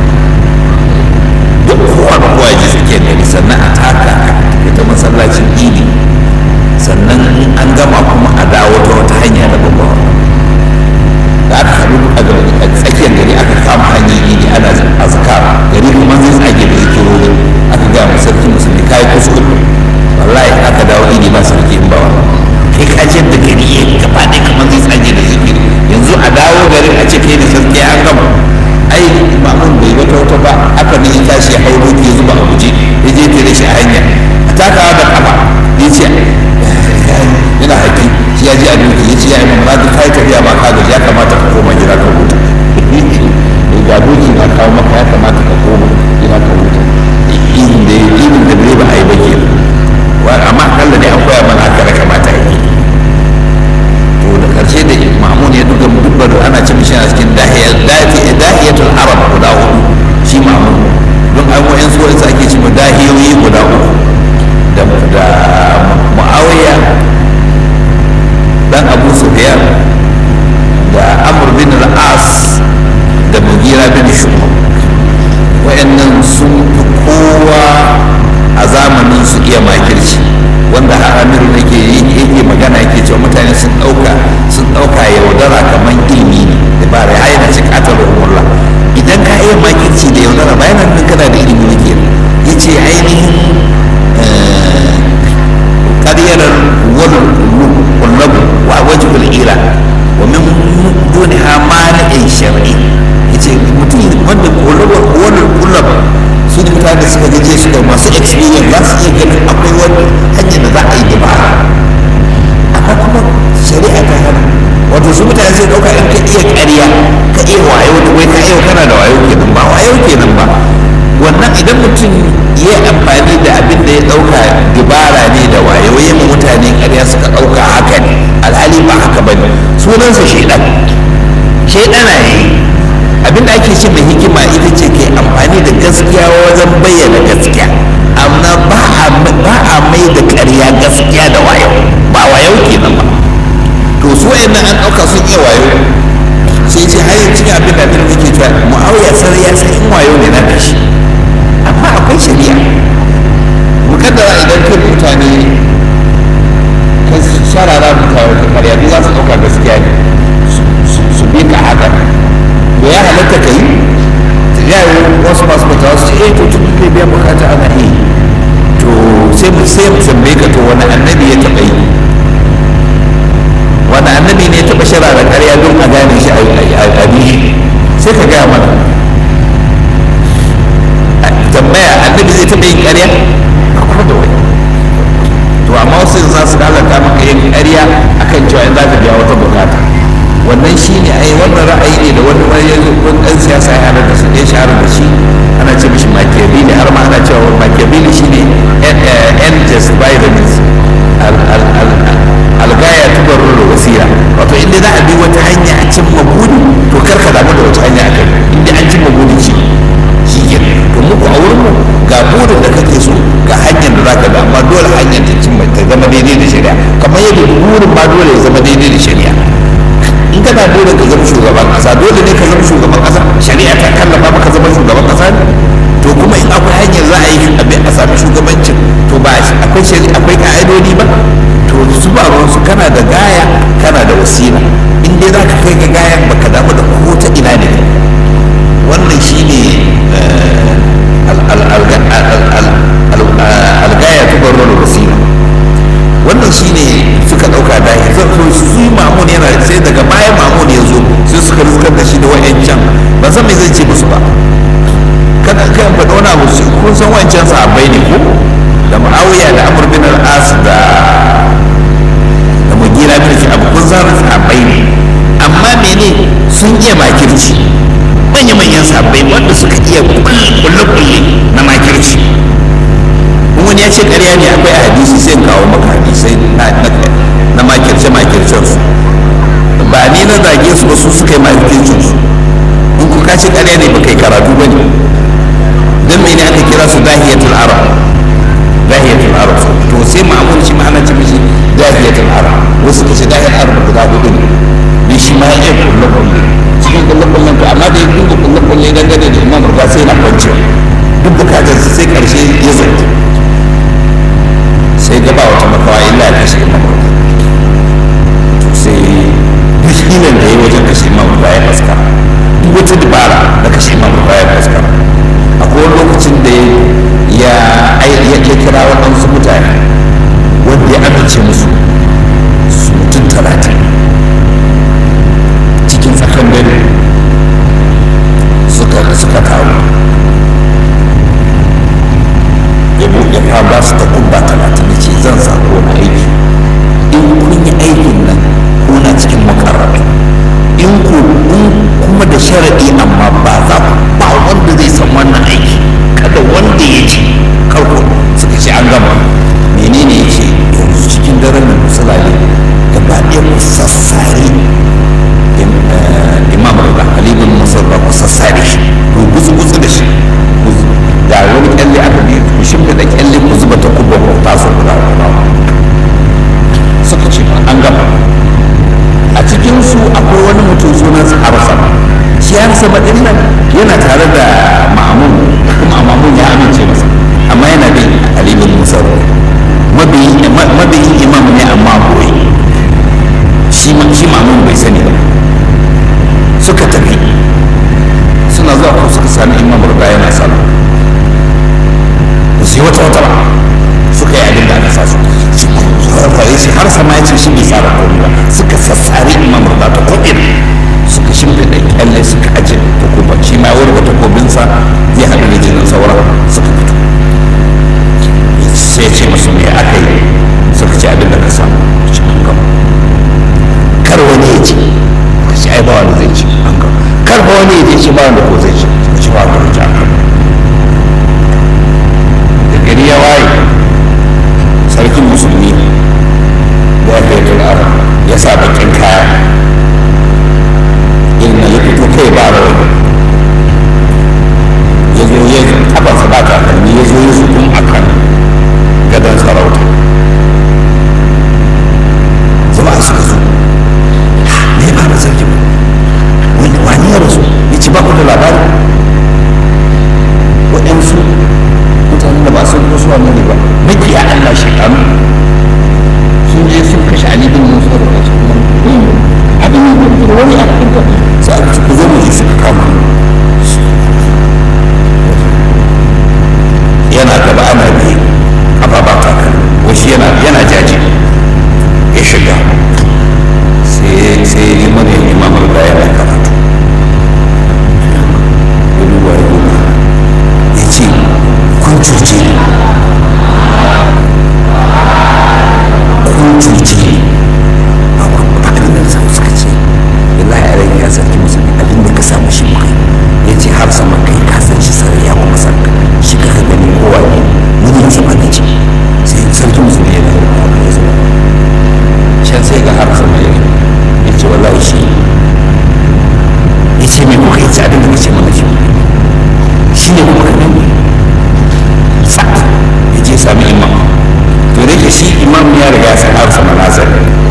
duk kowa da kowa ji tsakiyar gari sannan a taka ita masallacin idi sannan in an gama kuma a dawo ta wata hanya da babba da aka haɗu a tsakiyar gari aka kama hanyar idi ana azkar gari kuma zai tsage da zikirori aka ga mu sarki musulmi kai kuskure wallahi aka dawo idi ba sarki in ba wannan kai kajiyar da gari ya gaba ɗaya kamar zai tsage da zikiri yanzu a dawo garin a ce kai da sarki an gama ai mamun bai wata wata ba aka ne ya tashi ya hau doki ya zuba a guje ya je tare shi a hanya a takawa da kafa ya ce yana haƙi shi ya ji a doki ya ce ya yi mamma da kai tafiya ba ka gaji ya kamata ka koma gida ka huta ga doki na kawo maka ya kamata ka koma gida ka huta irin da irin da bai ba a yi ba ke amma akalla dai an koya mana haka da kamata ya yi to da karshe da mamun ya duka dubbar ana ce mishi a cikin dahiyatul arab guda hudu shi mamun don an wayan su wani ake ce mu dahiyoyi guda uku da da muawiya dan abu sufyan da amr bin al-as da mugira bin shu'ba iya ganin akwai wani hanyar da za a yi dabara amma kuma shari'a ta hana wato su mutane sai ɗauka in ka iya ƙarya ka iya wayo da wai ka iya kana da wayo kenan ba wayo kenan ba wannan idan mutum ya yi amfani da abin da ya ɗauka dabara ne da wayo ya ma mutane ƙarya suka ɗauka haka ne alhali ba haka ba ne sunansa shaidan shaidana ya yi abin da ake ce mai hikima ita ce ke amfani da gaskiya wajen bayyana gaskiya amma ba a mai da ƙarya gaskiya da wayo ba wayo kenan ba to su wayannan an ɗauka sun iya wayo sai ce har cikin abin da abin da ke cewa mu'awiya sarai ya san in wayo ne na da shi amma akwai shari'a mukaddara idan kai mutane ka sharara mutane ka karya duk za su ɗauka gaskiya ne su bi ka haka da ya halatta ka yi ya yi wasu masu mutawa su ce eh to tun kai biyan bukata ana yi to sai mu sai mu tambaye ka to wani annabi ya taɓa yi wani annabi ne ya taɓa sharara karya don a gane shi a bi sai ka gaya mana tambaya annabi zai taɓa yin ƙarya a kuma da wani to amma wasu za su lalata maka yin ƙarya akan cewa in za ka biya wata bukata wannan shi ne ai wannan ra'ayi ne da wani wani yanzu wani ɗan siyasa ya hada da su ya shahara da shi ana ce mishi machiavelli har ma ana cewa machiavelli shi ne end just by the means algaya tubarru da wasira wato inda za a bi wata hanya a cimma buri to kar ka damu da wata hanya a kai inda an cimma buri ce shi ke to muku a wurin mu ga burin da kake so ga hanyar da zaka ga amma dole hanyar ta cimma ta zama daidai da shari'a kamar yadda burin ma dole ya zama daidai da shari'a in kana dole ka zama shugaban kasa dole ne ka zama shugaban kasa shari'a ta kallafa maka zama shugaban kasa ne to kuma in akwai hanyar za a yi abin a sami shugabancin to ba akwai shari'a akwai ka'idodi ba to su ba ruwan su kana da gaya kana da wasila in dai za ka kai ga gayan baka damu da ko ta ina ne wannan shine algaya tubarro da wasila wannan shine suka dauka da zan so su yi mamun yana sai daga bayan mamun ya zo sai suka riskar da shi da wa'ancan ban san me zai ce musu ba kada kan faɗi wani abu su kun san wancan sahabbai ne ko da muawiya da amr bin al-as da da mugira bin shi abu kun san sahabbai ne amma mene sun iya makirci manya manyan sahabbai wanda suka iya kulle kulle na makirci wani ya ce ƙarya ne akwai a hadisi sai in kawo maka hadisai na makirce makircen su ba ni na zage su ba su suka yi makircin su in ku ka ce ƙarya ne ba kai karatu ba ne don mene aka kira su dahiyatul arab dahiyatul arab to sai ma'amun shi ma'ana ce mishi dahiyatul arab wasu ka ce dahiyatul arab guda hudu ne ne shi ma ya kulle kulle cikin kulle kullen to amma da ya dinga kulle kulle dangane da imam rufa sai na kwanciya duk bukatar sai karshe ya zanta sai gaba wata makawa illa ya kashe imam to sai duk hilin da ya wajen kashe imam rufa ya faskara duk wata dabara da kashe imam rufa ya faskara akwai wani lokacin da ya ya kira waɗansu mutane wanda ya amince musu su mutum talatin cikin tsakan dare suka suka taru ya buɗe fa ba su ta kubba talatin da ce zan sa wani aiki in kun yi aikin nan kuna cikin makarrabi in ku in kuma da sharaɗi amma ba za ku ba wanda zai san wannan aiki kada wanda ya ce karko suka ce an gama menene ya ce yanzu cikin daren nan musulali gaba ɗaya ku sassare imam rada halibin musarra ku sassare shi ku gutsu gutsu da shi da wani kyalle aka ne ku shimfiɗa kyalle ku zuba ta kubba ku taso guda suka ce an gama a cikinsu akwai wani mutum sunansa harsa shi harsa ɗin nan yana tare da ma'amun kuma ma'amun ya amince masa amma yana bin alibin musarwa mabiyin imam ne amma boye shi ma'amun bai sani ba suka tafi suna zuwa ko suka sami imam ruga yana sallah ba su yi wata wata ba suka yi abin da aka sa su fare shi har sama ya ce shi bai tsara komai ba suka sassare imam ruga ta ko'ina suka shimfiɗa kyalle suka aje takuba shi ma wurga takobinsa zai haɗu da jinin saura suka fito aka yi suka ce abin da ka samu ci an gama kar wani ya ci ka ci ai ba wanda zai ci an gama kar ba wani ya je ci ba wanda ko zai ci ka ci ba wanda ci an gama da gari ya waye sarkin musulmi da ya kai turara ya sa bakin kaya irin na ya fito kai ba rawani ya zo ya kafansa ba takalmi ya zo ya zukun a kan gadon sarauta zama suka zo me ya fara sarki wani wani ya rasu ya ci ba ku da labari waɗansu mutanen da ba sun zo su wannan ne ba makiya Allah shekaru sun je sun kashe Ali bin Musa da kace abin da wani a cikin ka sai aka ci ku zo mu ji suka kama yana gaba ana biye kafa ba ta kan wasu yana yana jaji ya shiga sai sai ya mana imamar da yana karatu ya duba ya duba ya ce kun cuce ni kun cuce ni ba ku ba abin da sa suka ce wallahi a rai ya sarki musulmi abin da ka samu shi mukai ya ce har sama kai ka san shi sarai ya kuma san ka shi ka ka gani kowa ne mun yi sama da ce sai sarki musulmi ya dawo da ya zama can sai ga har sama ya ya ce wallahi shi ya ce me kuka yi ci abin da ka ce mana shi shi ne kuma ka gani sa'ad ya je sami imam to da yake shi imam ya riga san har sama nasa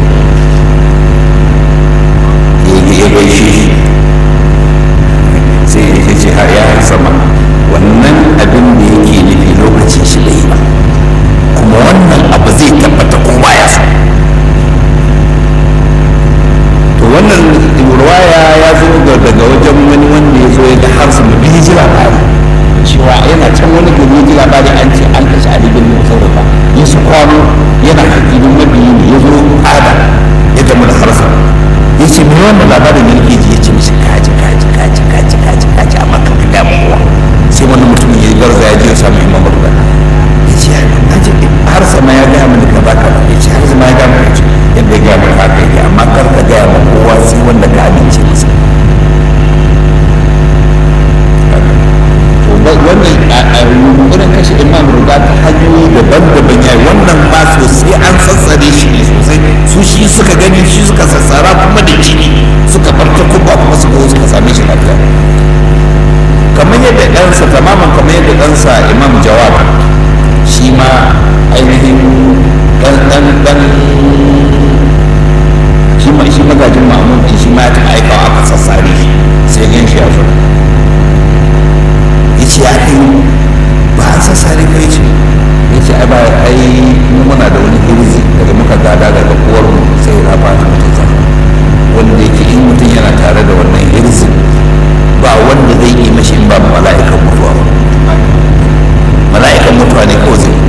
ya gaishe shi sai ya ce har ya sama wannan abin da yake nufi lokacin shi bai ba kuma wannan abu zai tabbata ko baya sa to wannan ruwaya ya zo daga wajen wani wanda ya zo ya ga har sama bi ji labari cewa yana can wani gari ya ji labari an ce an kashe Ali bin Musaurafa ya su kwano yana hakinin mabiyi ne ya zo ada ya gamu da harsa ya ce me wannan labarin da nake ji ya ce mishi kaji kaji kaji kaji kaji kaji amma kan ka damu kowa sai wani mutum ya garza ya je ya samu imam Abdullah ya ce na ji har sama ya gaya mini ka baka ya ce har sama ya gaya mini ce yadda ya gaya mini haka yake amma kar ka gaya ma kowa sai wanda ka amince masa wannan a yunkurin kashe imam ruga ta hanyoyi daban-daban yayi wannan ma sosai an sassare shi ne sosai su shi suka gani shi suka sassara kuma da jini suka bar ta kuma kuma suka zo suka same shi lafiya kamar yadda ɗansa tamaman kamar yadda ɗansa imam jawab shi ma ainihin ɗan ɗan ɗan shi ma shi magajin ma'amun shi ma ya taɓa aikawa aka sassare shi sai gan shi ya zo ya ce ya kai ba an sassare kai ce ya ce ai ba ai mu muna da wani hirzi daga muka gada daga uwar mu sai ya ba ta mutum zama wanda yake in mutum yana tare da wannan hirzi ba wanda zai yi mashi in ba mala'ikan mutuwa ba mala'ikan mutuwa ne kawai zai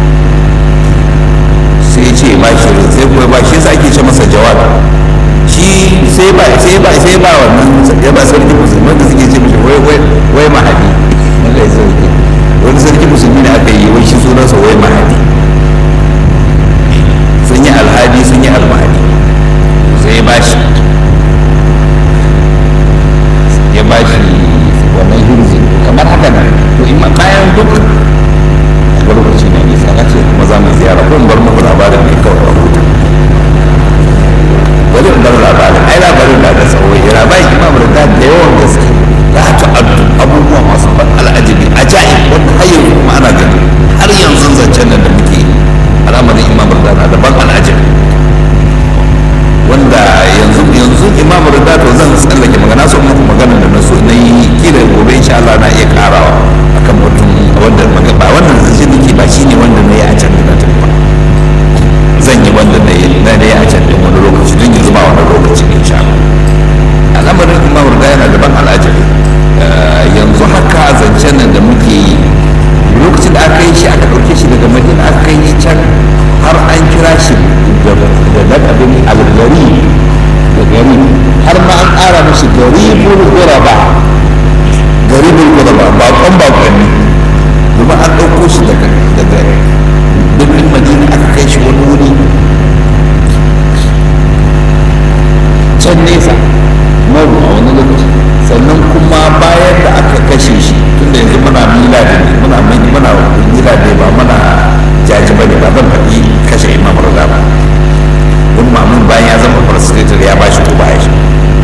sai ya ce ba shi sai kuma ba shi yasa ake ce masa jawabi shi sai ba sai ba sai ba wannan ya ba sarki musulman da suke ce mishi wai wai wai mahadi wanda ya sauke wani sarki musulmi ne aka yi wai shi sunansa wai mahadi sun yi alhadi sun yi almahadi sai ya bashi ya bashi wannan hirzi kamar haka nan to in bayan duk a lokaci ne nisa na ce kuma za mu ziyara ko in bar muku labarin ne kawai a huta bari in bar labarin ai labarin da da tsawo ya labarin imam da da yawan gaske za ta addu abubuwa masu ban al'ajabi ajaib wanda har yanzu kuma ana gani har yanzu zancen nan da muke al'amarin imam da na da ban al'ajabi wanda yanzu yanzu imam da to zan tsallake magana so muku magana da na so na yi kila gobe insha Allah na iya karawa akan mutum wanda ba wannan zance nake ba shine wanda na yi a can da na tafi ba zan yi wanda na yi na yi a can din wani lokaci don yanzu ba wani lokaci insha Allah al'amarin imam da yana da ban al'ajabi yanzu haka zancen nan da muke yi lokacin da aka yi shi aka ɗauke shi daga madina aka yi can har an kira shi da lakabin algari da gari har ma an ƙara mashi garibul guraba garibul guraba baƙon baƙonni domin an ɗauko shi daga birnin madina gida ne muna muna gida ne ba muna jaji ba ne ba zan faɗi kashe imam rada ba don mamun bayan ya zama farsitar ya ba shi ko ba ya shi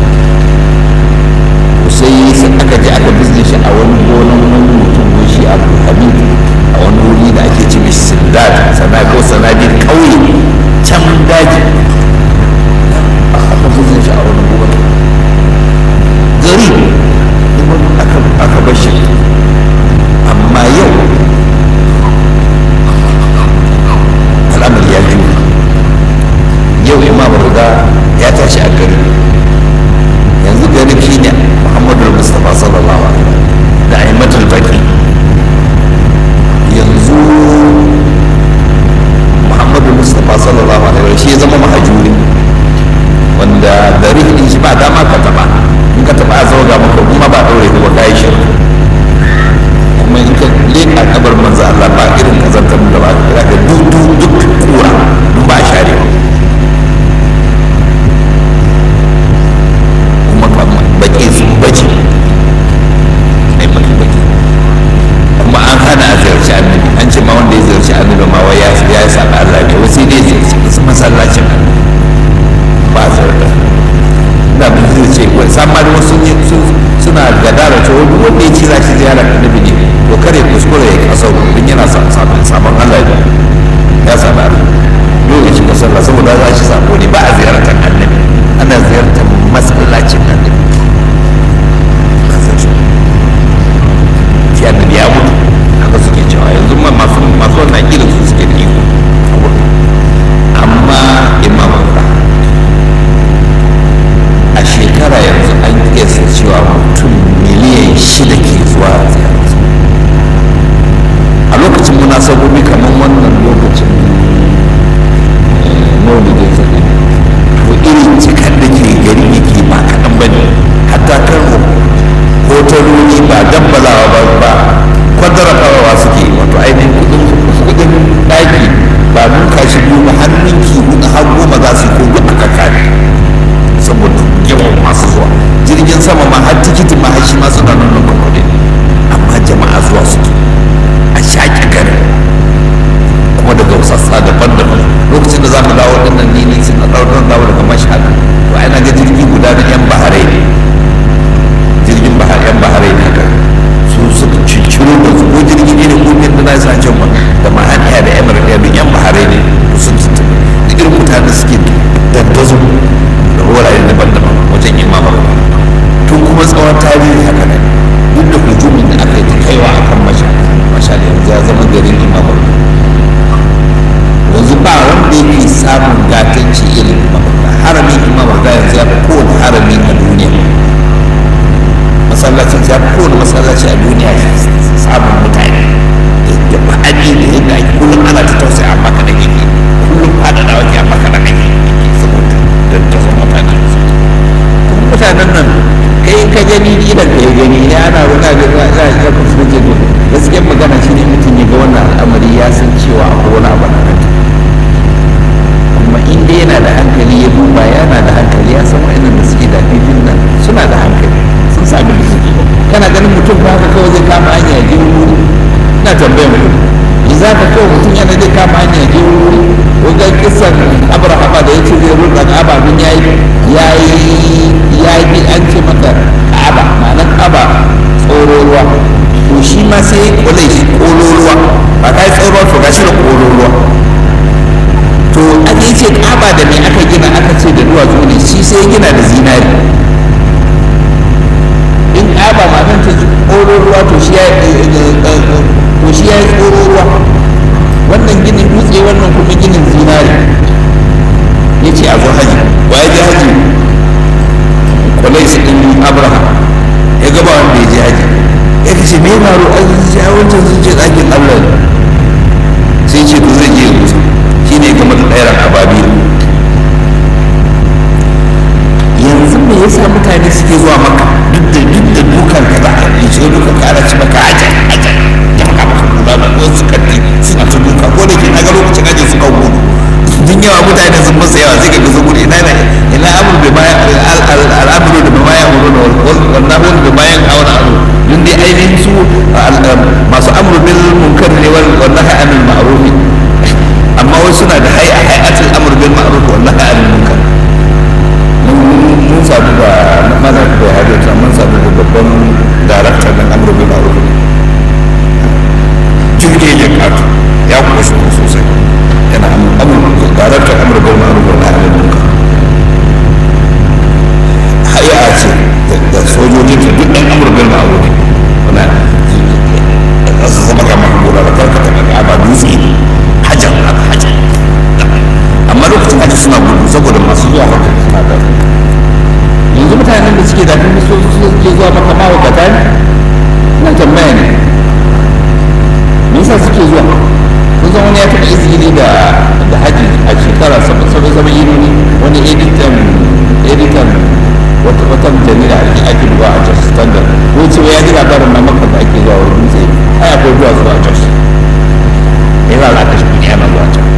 sai sai aka je aka bizne shi a wani gonan wani mutum ko shi abu hamid a wani wuri da ake ce mishi sindad sana ko sanadin ƙauye can daji aka bizne shi a wani gonan gari aka bar shi amma yau al'amari ya juya yau imam rida ya tashi a gari yanzu gari shi ne muhammadu mustapha sallallahu alaihi da aimatul baki yanzu muhammadu mustapha sallallahu alaihi shi ya zama mahajuri wanda gari din shi ba dama ka taba in ka taba a ga maka kuma ba daure ka ba kai shirka kuma in ka leka kabar manzo Allah ba irin kazantar da ba ka ga duk duk duk kura duk ba share kuma ka baki su bace ai baki baki kuma an hana a ziyarci annabi an ce ma wanda ya ziyarci annabi ma wai ya ya yi saba Allah ne wasu dai ziyarci masallacin annabi ba a ziyarta da bin zai ce wai samar wasu suna gadara ta wani wanda ya ce za shi ziyara annabi ne to kare kuskure ya kasar don yana sabon sabon Allah ne ya saba dole shi sallah saboda za shi sabo ne ba a ziyartar annabi ana ziyartar masallacin annabi shi annabi ya mutu haka suke cewa yanzu ma masu masu wannan irin su suke da iko amma imam a shekara yanzu an kesa cewa mutum miliyan shida ke zuwa ziyararsa a lokacin munasabobi kamar wannan lokacin maulidin zaɓe to irin cikar da ke gari yake ba kaɗan ba ne hatta kan hotaloli ba gambalawa ba ba kwadara farawa suke wato ainihin kudin kudin ɗaki ba nuka shi biyu ba har ninki hudu har goma za su yi ko duk aka kare saboda yawan masu zuwa jirgin sama ma har tikitin ma har shi ma suna nan nan kuɗi amma jama'a zuwa suke a shaƙe gari kuma daga sassa daban-daban lokacin da za mu dawo dinnan ni ne sun ɗaukar dawo daga mashhad to ai na ga jirgi guda na yan baharai ne jirgin bahar yan baharai ne haka su suka cicciro da su ko jirgi ne da kogin da na sa can ma da mahaniya da emir ɗaya da yan baharai ne to sun tattaɓa da irin mutane suke dandazo da wurare daban-daban wajen imama tun kuma tsawon tarihi haka ne duk da hujumin da aka yi ta kaiwa akan mashhad mashhad yanzu ya zama garin imama yanzu ba wanda yake samun gatanci irin mabaka haramin imam da yanzu ya fi kowane harami a duniya masallacin ya fi kowane masallaci a duniya samun mutane da ma'ani da yadda ake kullum ana ta tausaya amma kada yake kullum faɗaɗa wake amma kada ake saboda da ta zama mutane kuma mutanen nan kai ka gani idan ka yi gani ne ana ruka ga za a iya kusa ke gaskiyar magana shi ne mutum ya ga wannan al'amari ya san cewa akwai wani abu na nan amma in dai yana da hankali ya duba yana da hankali ya san wa'annan da suke da fifin nan suna da hankali sun sami da suke kana ganin mutum ba haka kawai zai kama hanya ya je wuri ina tambayar mutum in za ka kawai mutum yana zai kama hanya ya je wuri ko ga kisan abrahama da ya ce zai rurra ka'aba don ya yi ya yi ya yi an ce mata ka'aba ma'anar ka'aba tsoro ruwa to shi ma sai ya kula shi kolo ruwa ba ka yi tsoro to ga shi da kolo ruwa to an yi ce kaba da mai aka gina aka ce da duwatsu ne shi sai gina da zinari in kaba ma nan ta tsoro ruwa to shi ya to shi ya yi tsoro ruwa wannan ginin dutse wannan kuma ginin zinari ya ce a zo haji wa ya je haji kwalai su ɗin abraham ya gaba wanda ya je haji ya ce me faru an ji a wancan sun ce ɗakin allah sai ce to zai je ya mutu shi ne game da ɗairan ababi yanzu me yasa mutane suke zuwa maka duk da duk da dukan ka za a yi shiga dukan ka ana ci maka ajan ajan ya maka maka kula da wasu kanti suna ta duka ko da ke na ga lokacin aje suka gudu duk yawa mutane sun masa yawa sai ka ga sun gudu ina ne ina amur da baya al'amuru da baya amuru da wannan wani da bayan aure aro duk dai ainihin su masu al'amru bil munkar ne wal wallahi anil ma'ruf amma wai suna da hay'a hay'atul amr bil ma'ruf wallahi anil munkar mun sabu da mana da hadisa mun sabu da babban darakta na amr bil ma'ruf jirgin ya kato ya kushi sosai yana amr darakta amr bil ma'ruf wallahi anil munkar hay'a ce da sojojin ta duk ɗan amr bil ma'ruf wannan za su zama kamar gora da karkata da ba dutse ne hajar hajar amma lokacin hajji suna gudu saboda masu zuwa haka suna da yanzu mutanen da suke dafin da suke zuwa maka mahaukata ne na tambaya ne me yasa suke zuwa kun san wani ya taɓa izini da da haji a shekara saba'in saba'in ne wani editan editan wata wata jarida ake ake zuwa a jos standard ko ce ya ji labarin ma maka da ake zuwa wurin dutse ai akwai zuwa zuwa jos ya za a kashe kuɗi ana zuwa can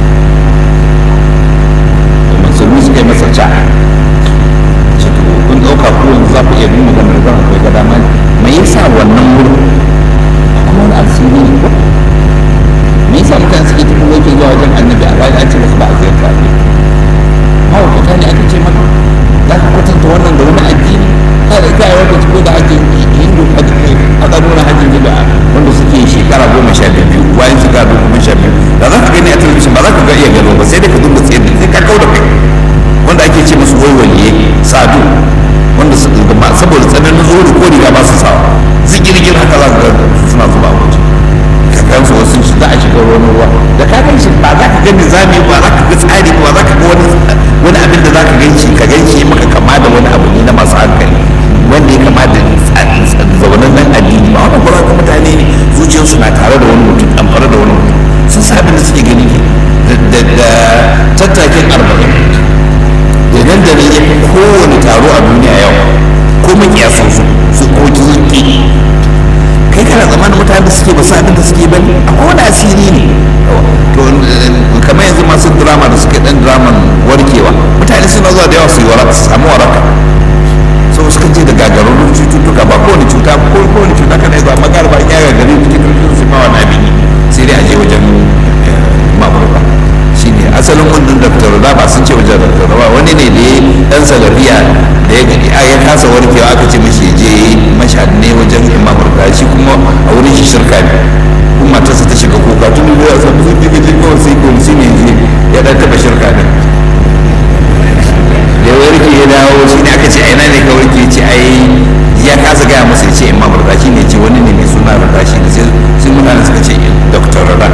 musulmi suka yi masa ca ce to kun ɗauka ko yanzu za ku iya bin maganar zan akwai ga dama me yasa wannan wurin kuma wani asiri ne ko me yasa mutane suke tafi wajen zuwa wajen annabi a bayan an ce musu ba a ziyarta ne mahaukata ne aka ce maka za ka kwatanta wannan da wani addini kada ka yi lokaci ko da ake hindu aka nuna hajjin gida wanda suke shekara goma sha biyu bayan shekara goma sha biyu da za ka gani a talabijin ba za ka ga iya gano ba sai dai ka duba tsaye sai ka kau da kai wanda ake ce musu wai waliye sadu wanda saboda tsananin zuwa ko riga ba su sawa zigirgir haka za ka ga suna zuba a waje ka gan su wasu shi za a shiga wani ruwa da ka gan shi ba za ka ga nizami ba za ka ga tsari ba za ka ga wani wani abin da za ka gan shi ka gan shi maka kama da wani abu ne na masu hankali wanda ya kama da zaunan nan addini ba wannan kuma mutane ne zuciyarsu na tare da wani mutum ɗamfare da wani mutum sun sa abin da suke gani ke da tattakin arba'in da nan da nan ya fi kowane taro a duniya yau ko makiyasan su su ko ki kai kana zamanin mutane da suke ba su abin da suke ba akwai wani asiri ne to kamar yanzu masu drama da suke dan draman warkewa mutane suna zuwa da yawa su yi waraka su samu waraka so suka je da gagararrun cututtuka ba kowane cuta ko kowane cuta kana zuwa magar ba ya gagare cikin karfin su ma wani abin sai dai a je wajen maburba shi ne asalin wannan dr raba sun ce wajen dr raba wani ne da ya dan salafiya da ya gani a ya kasa warkewa aka ce mashi je mashhad ne wajen imam raba shi kuma a wurin shi shirka ne kuma matarsa ta shiga kuka tun da ya samu sun jiga jiga wasu ikon shi ne ya dan taba shirka ne da ya warke ya dawo shi ne aka ce a ina ne ka warke ce ai ya kasa gaya masa ya ce imam rada shi ne ce wani ne mai suna rada shi ne sai mutane suka ce dr rada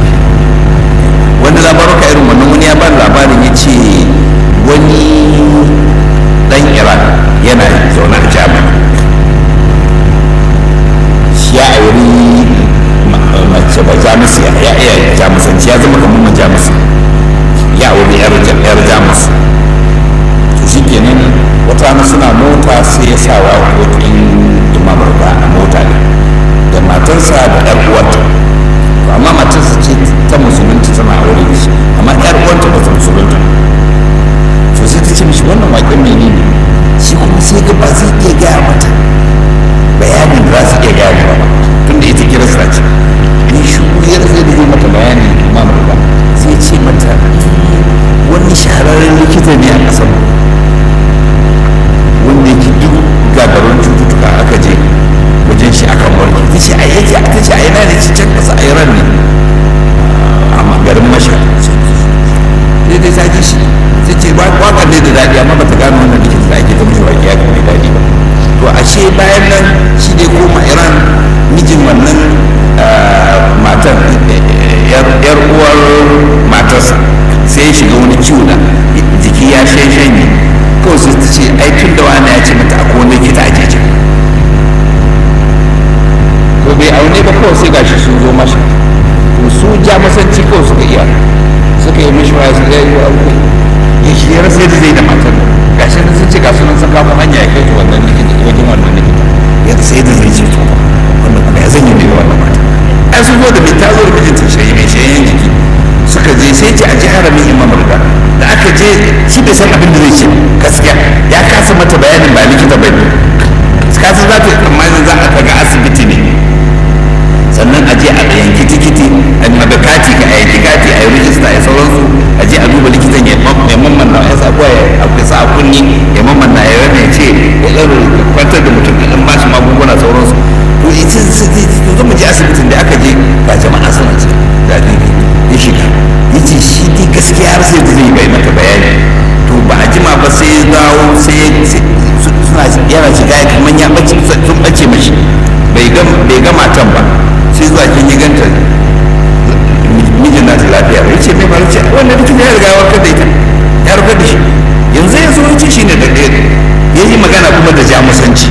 wanda labaruka irin wannan wani ya bani labarin ya ce wani dan iran yana zaune a jami'a shi ya auri mace ba jamusi ya iya jamusanci ya zama kamar majamusi ya auri yar jamus to shi kenan wata rana suna mota sai ya sa waƙoƙin imamar ba a mota ne da matarsa da ɗan uwarta to amma matarsa ce ta musulunci tana aure da shi amma ɗan uwarta ba ta musulunta to sai ta ce mishi wannan waƙen mene ne shi kuma sai ga ba zai iya gaya mata bayanin da za su iya gaya ba tunda ita kirista ce ni shi ya zai da zai mata bayanin imamar ba sai ce mata wani shahararren likita ne a ƙasar wanda yake duk gagarun cututtuka aka je wajen shi akan warke ta ce a yake ta ce a yana ne ci can ƙasa a iran ne a garin masha sai dai ta ji shi sai ce waƙar ne da daɗi amma ba ta gano wannan likita da ake ta mishi waƙi ya mai daɗi ba to ashe bayan nan shi dai koma iran mijin wannan matan yar uwar matarsa sai ya shiga wani ciwo da jiki ya shanye kawai sai ta ce ai tun da wani ya ce mata akwai wani likita a jejin to bai aune ba kawai sai gashi sun zo mashi to su ja masanci kawai suka iya suka yi mishi waya suka yi aure ya shi ya rasa yadda zai da matar gashi nan sun ce ga sunan sun kama hanya ya kai ta wannan likita wajen wannan likita ya rasa yadda zai ce to wannan kuma ya zan yi da wannan mata ai sun zo da mai tazo da mijinta shayi mai shayen jiki suka je sai ce a ji haramin imam rida da aka je shi bai san abin da zai ce gaskiya ya kasa mata bayanin ba likita ba ne kasa za ta yi tsammanin za a ga asibiti ne sannan yana shiga ya kamar ya bace sun bace mashi bai ga bai ga matan ba sai zuwa kin yi ganta mijin na ta lafiya ba yace mai ba yace wannan likita ya riga ya warkar da ita ya warkar da shi yanzu ya zo yace shine da ɗaya ya yi magana kuma da jamusanci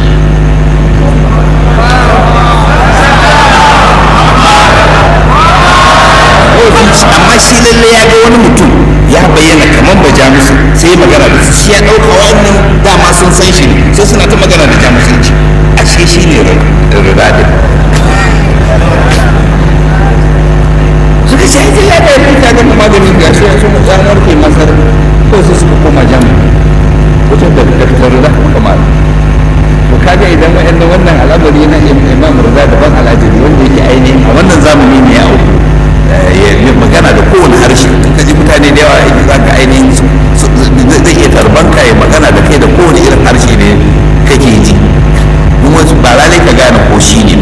amma shi lalle ya ga wani mutum ya bayyana kamar ba jamusu sai magana da su shi ya ɗauka wannan dama sun san shi ne sai suna ta magana da jamusanci ashe shi ne rudadin suka ce ai ya da yanzu ta gama maganin ga shi sun mutu warke masar ko sai suka koma jamu wajen da daktar rida kamar to kaga idan wa'annan wannan al'amari na imam rida daban al'ajabi wanda yake ainihin a wannan zamani ne ya auku ya magana da kowane harshe in ka ji mutane da yawa yake za ka ainihin zai iya tarbanka ya magana da kai da kowane irin harshe ne kake ji kuma ba lalai ka gane ko shi ne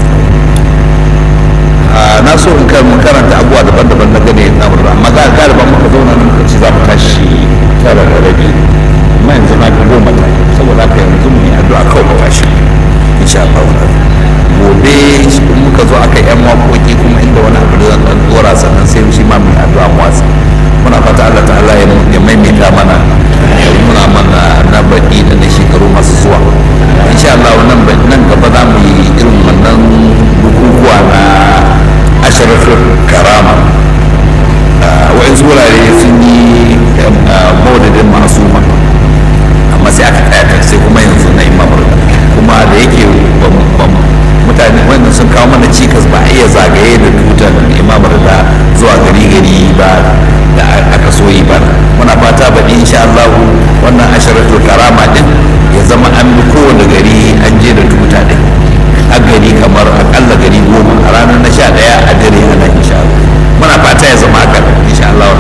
na so in kan karanta abubuwa daban-daban na gane na murna amma ga galiban muka zauna nan muka ci za mu tashi tara da rabi amma yanzu na ga goma ta saboda haka yanzu mu yi addu'a kawai mu tashi insha Allah gobe muka zo aka yan makoki kuma inda wani abu da zan dan dora sannan sai shi ma mai addu'a mu watsa muna fata Allah ta'ala ya maimaita mana ya muna mana na baki da na shekaru masu zuwa insha Allah nan nan gaba za mu yi irin wannan bukukuwa na asharatul karama wa'insu wurare sun yi maudadin masuma amma sai aka tsaya sai kuma yanzu na imam kuma da yake mutane wannan sun kawo mana cikas ba a iya zagaye da tutar imamar da zuwa gari gari ba da aka so yi ba muna fata ba insha Allah wannan asharatul karama din ya zama an bi kowane gari an je da tuta din a gari kamar akalla gari goma a ranar na sha daya a dare ana insha Allah muna fata ya zama haka insha Allah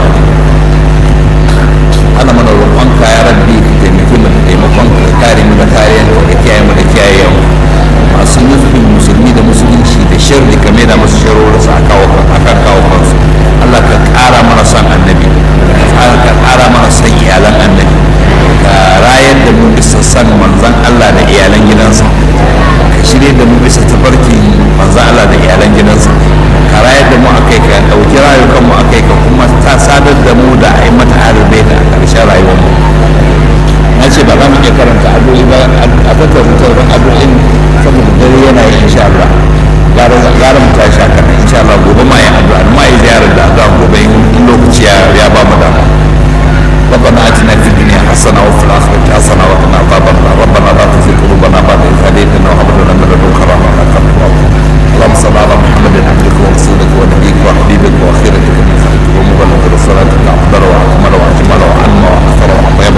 ana mana roƙonka ya rabbi ka taimaki mu da taimakon ka kare mu da kariyan ka kiyaye mu da kiyaye mu masu nufin musulmi da musulunci da shirri ka da masu sharori su a kan kawo kansu Allah ka ƙara mana son annabi ka ƙara mana son iyalan annabi ka rayar da mu bisa son manzan Allah da iyalan gidansa ka shirya da mu bisa tafarkin manzan Allah da iyalan gidansa ka rayar da mu a kai ka ɗauki rayukan mu a kai ka kuma ta sadar da mu da a yi mata arabai da a ƙarshen rayuwar mu na ce ba za mu iya karanta addu'o'i ba a tattara sauran addu'o'in saboda dare yana yi insha Allah gara gara mu tashi haka nan insha Allah gobe ma yin addu'a ma yi ziyarar da addu'a gobe in lokaci ya ba mu dama ربنا اتنا في الدنيا حسنه وفي الاخره حسنه وقنا عذاب النار ربنا لا تزغ قلوبنا بعد اذ هديتنا وهب لنا من لدنك رحمه انك انت الوهاب اللهم صل على محمد عبدك ورسولك ونبيك وحبيبك واخيرتك من خلقك ومبلغ رسالتك افضل واكمل واجمل وانمى واكثر واطيب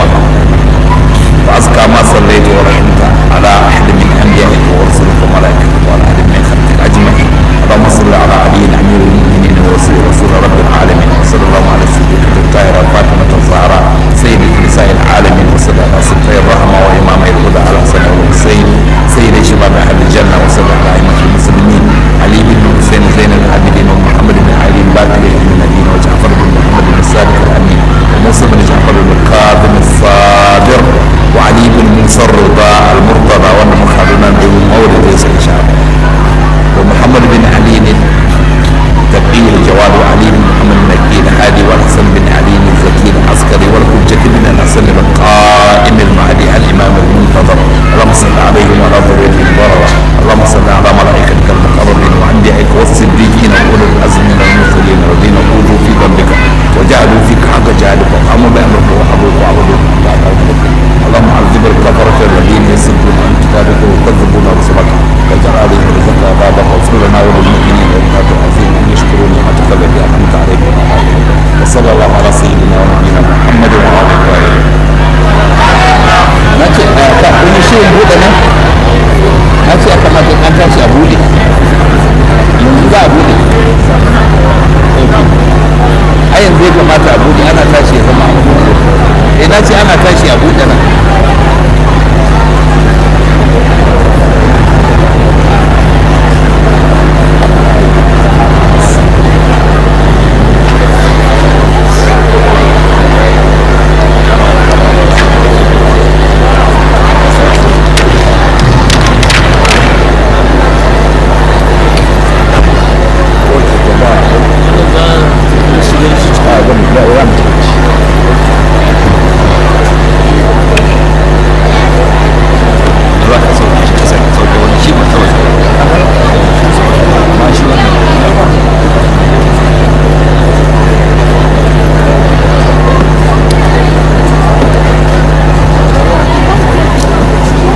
وأزكى ما صليت ورحمت على أحد من أنبيائك ورسلك وملائكتك وعلى أحد من خلقك أجمعين اللهم صل على علي أمير المؤمنين ورسول رسول رب العالمين وصلى الله على سيدنا الطاهرة فاطمة الزهراء سيد نساء العالمين وصلى على سيدنا الرحمة وإمام الهدى على حسن والحسين سيد شباب أهل الجنة وصلى على أئمة المسلمين علي بن حسين زين العابدين ومحمد بن علي باقر بن الدين وجعفر بن محمد بن الصادق الأمين وموسى بن جعفر بن القادم الصابر وعلي بن موسى الرضا المرتضى وانا مخالنا بمولد ليس ان شاء الله ومحمد بن علي التقي الجواد وعلي بن محمد المكي الهادي والحسن بن علي الزكي العسكري والحجة بن الحسن القائم المهدي الامام المنتظر اللهم صل عليهم وعلى ذريتهم البررة اللهم صل على ملائكتك المقربين وانبيائك والصديقين واولي العزم من المرسلين الذين اوذوا في ذنبك وجعلوا فيك حق جهادك وقاموا بامرك وحبوك وعبدوك اللهم عذب الكفرة الذين يصدون عن كتابك ويكذبون رسلك واجعل عليهم رزقك عذابك واغفر لنا وللمؤمنين والمؤمنات العظيم ان يشكروا نعمتك التي انعمت عليهم وعلى عليهم وصلى الله على سيدنا ونبينا محمد وعلى اله na ce ka kun shi buɗe nan na ce aka mata an tashi a buɗe yanzu za a buɗe a yanzu ya kamata a buɗe ana tashi ya zama a buɗe eh na ce ana tashi a buɗe nan za mu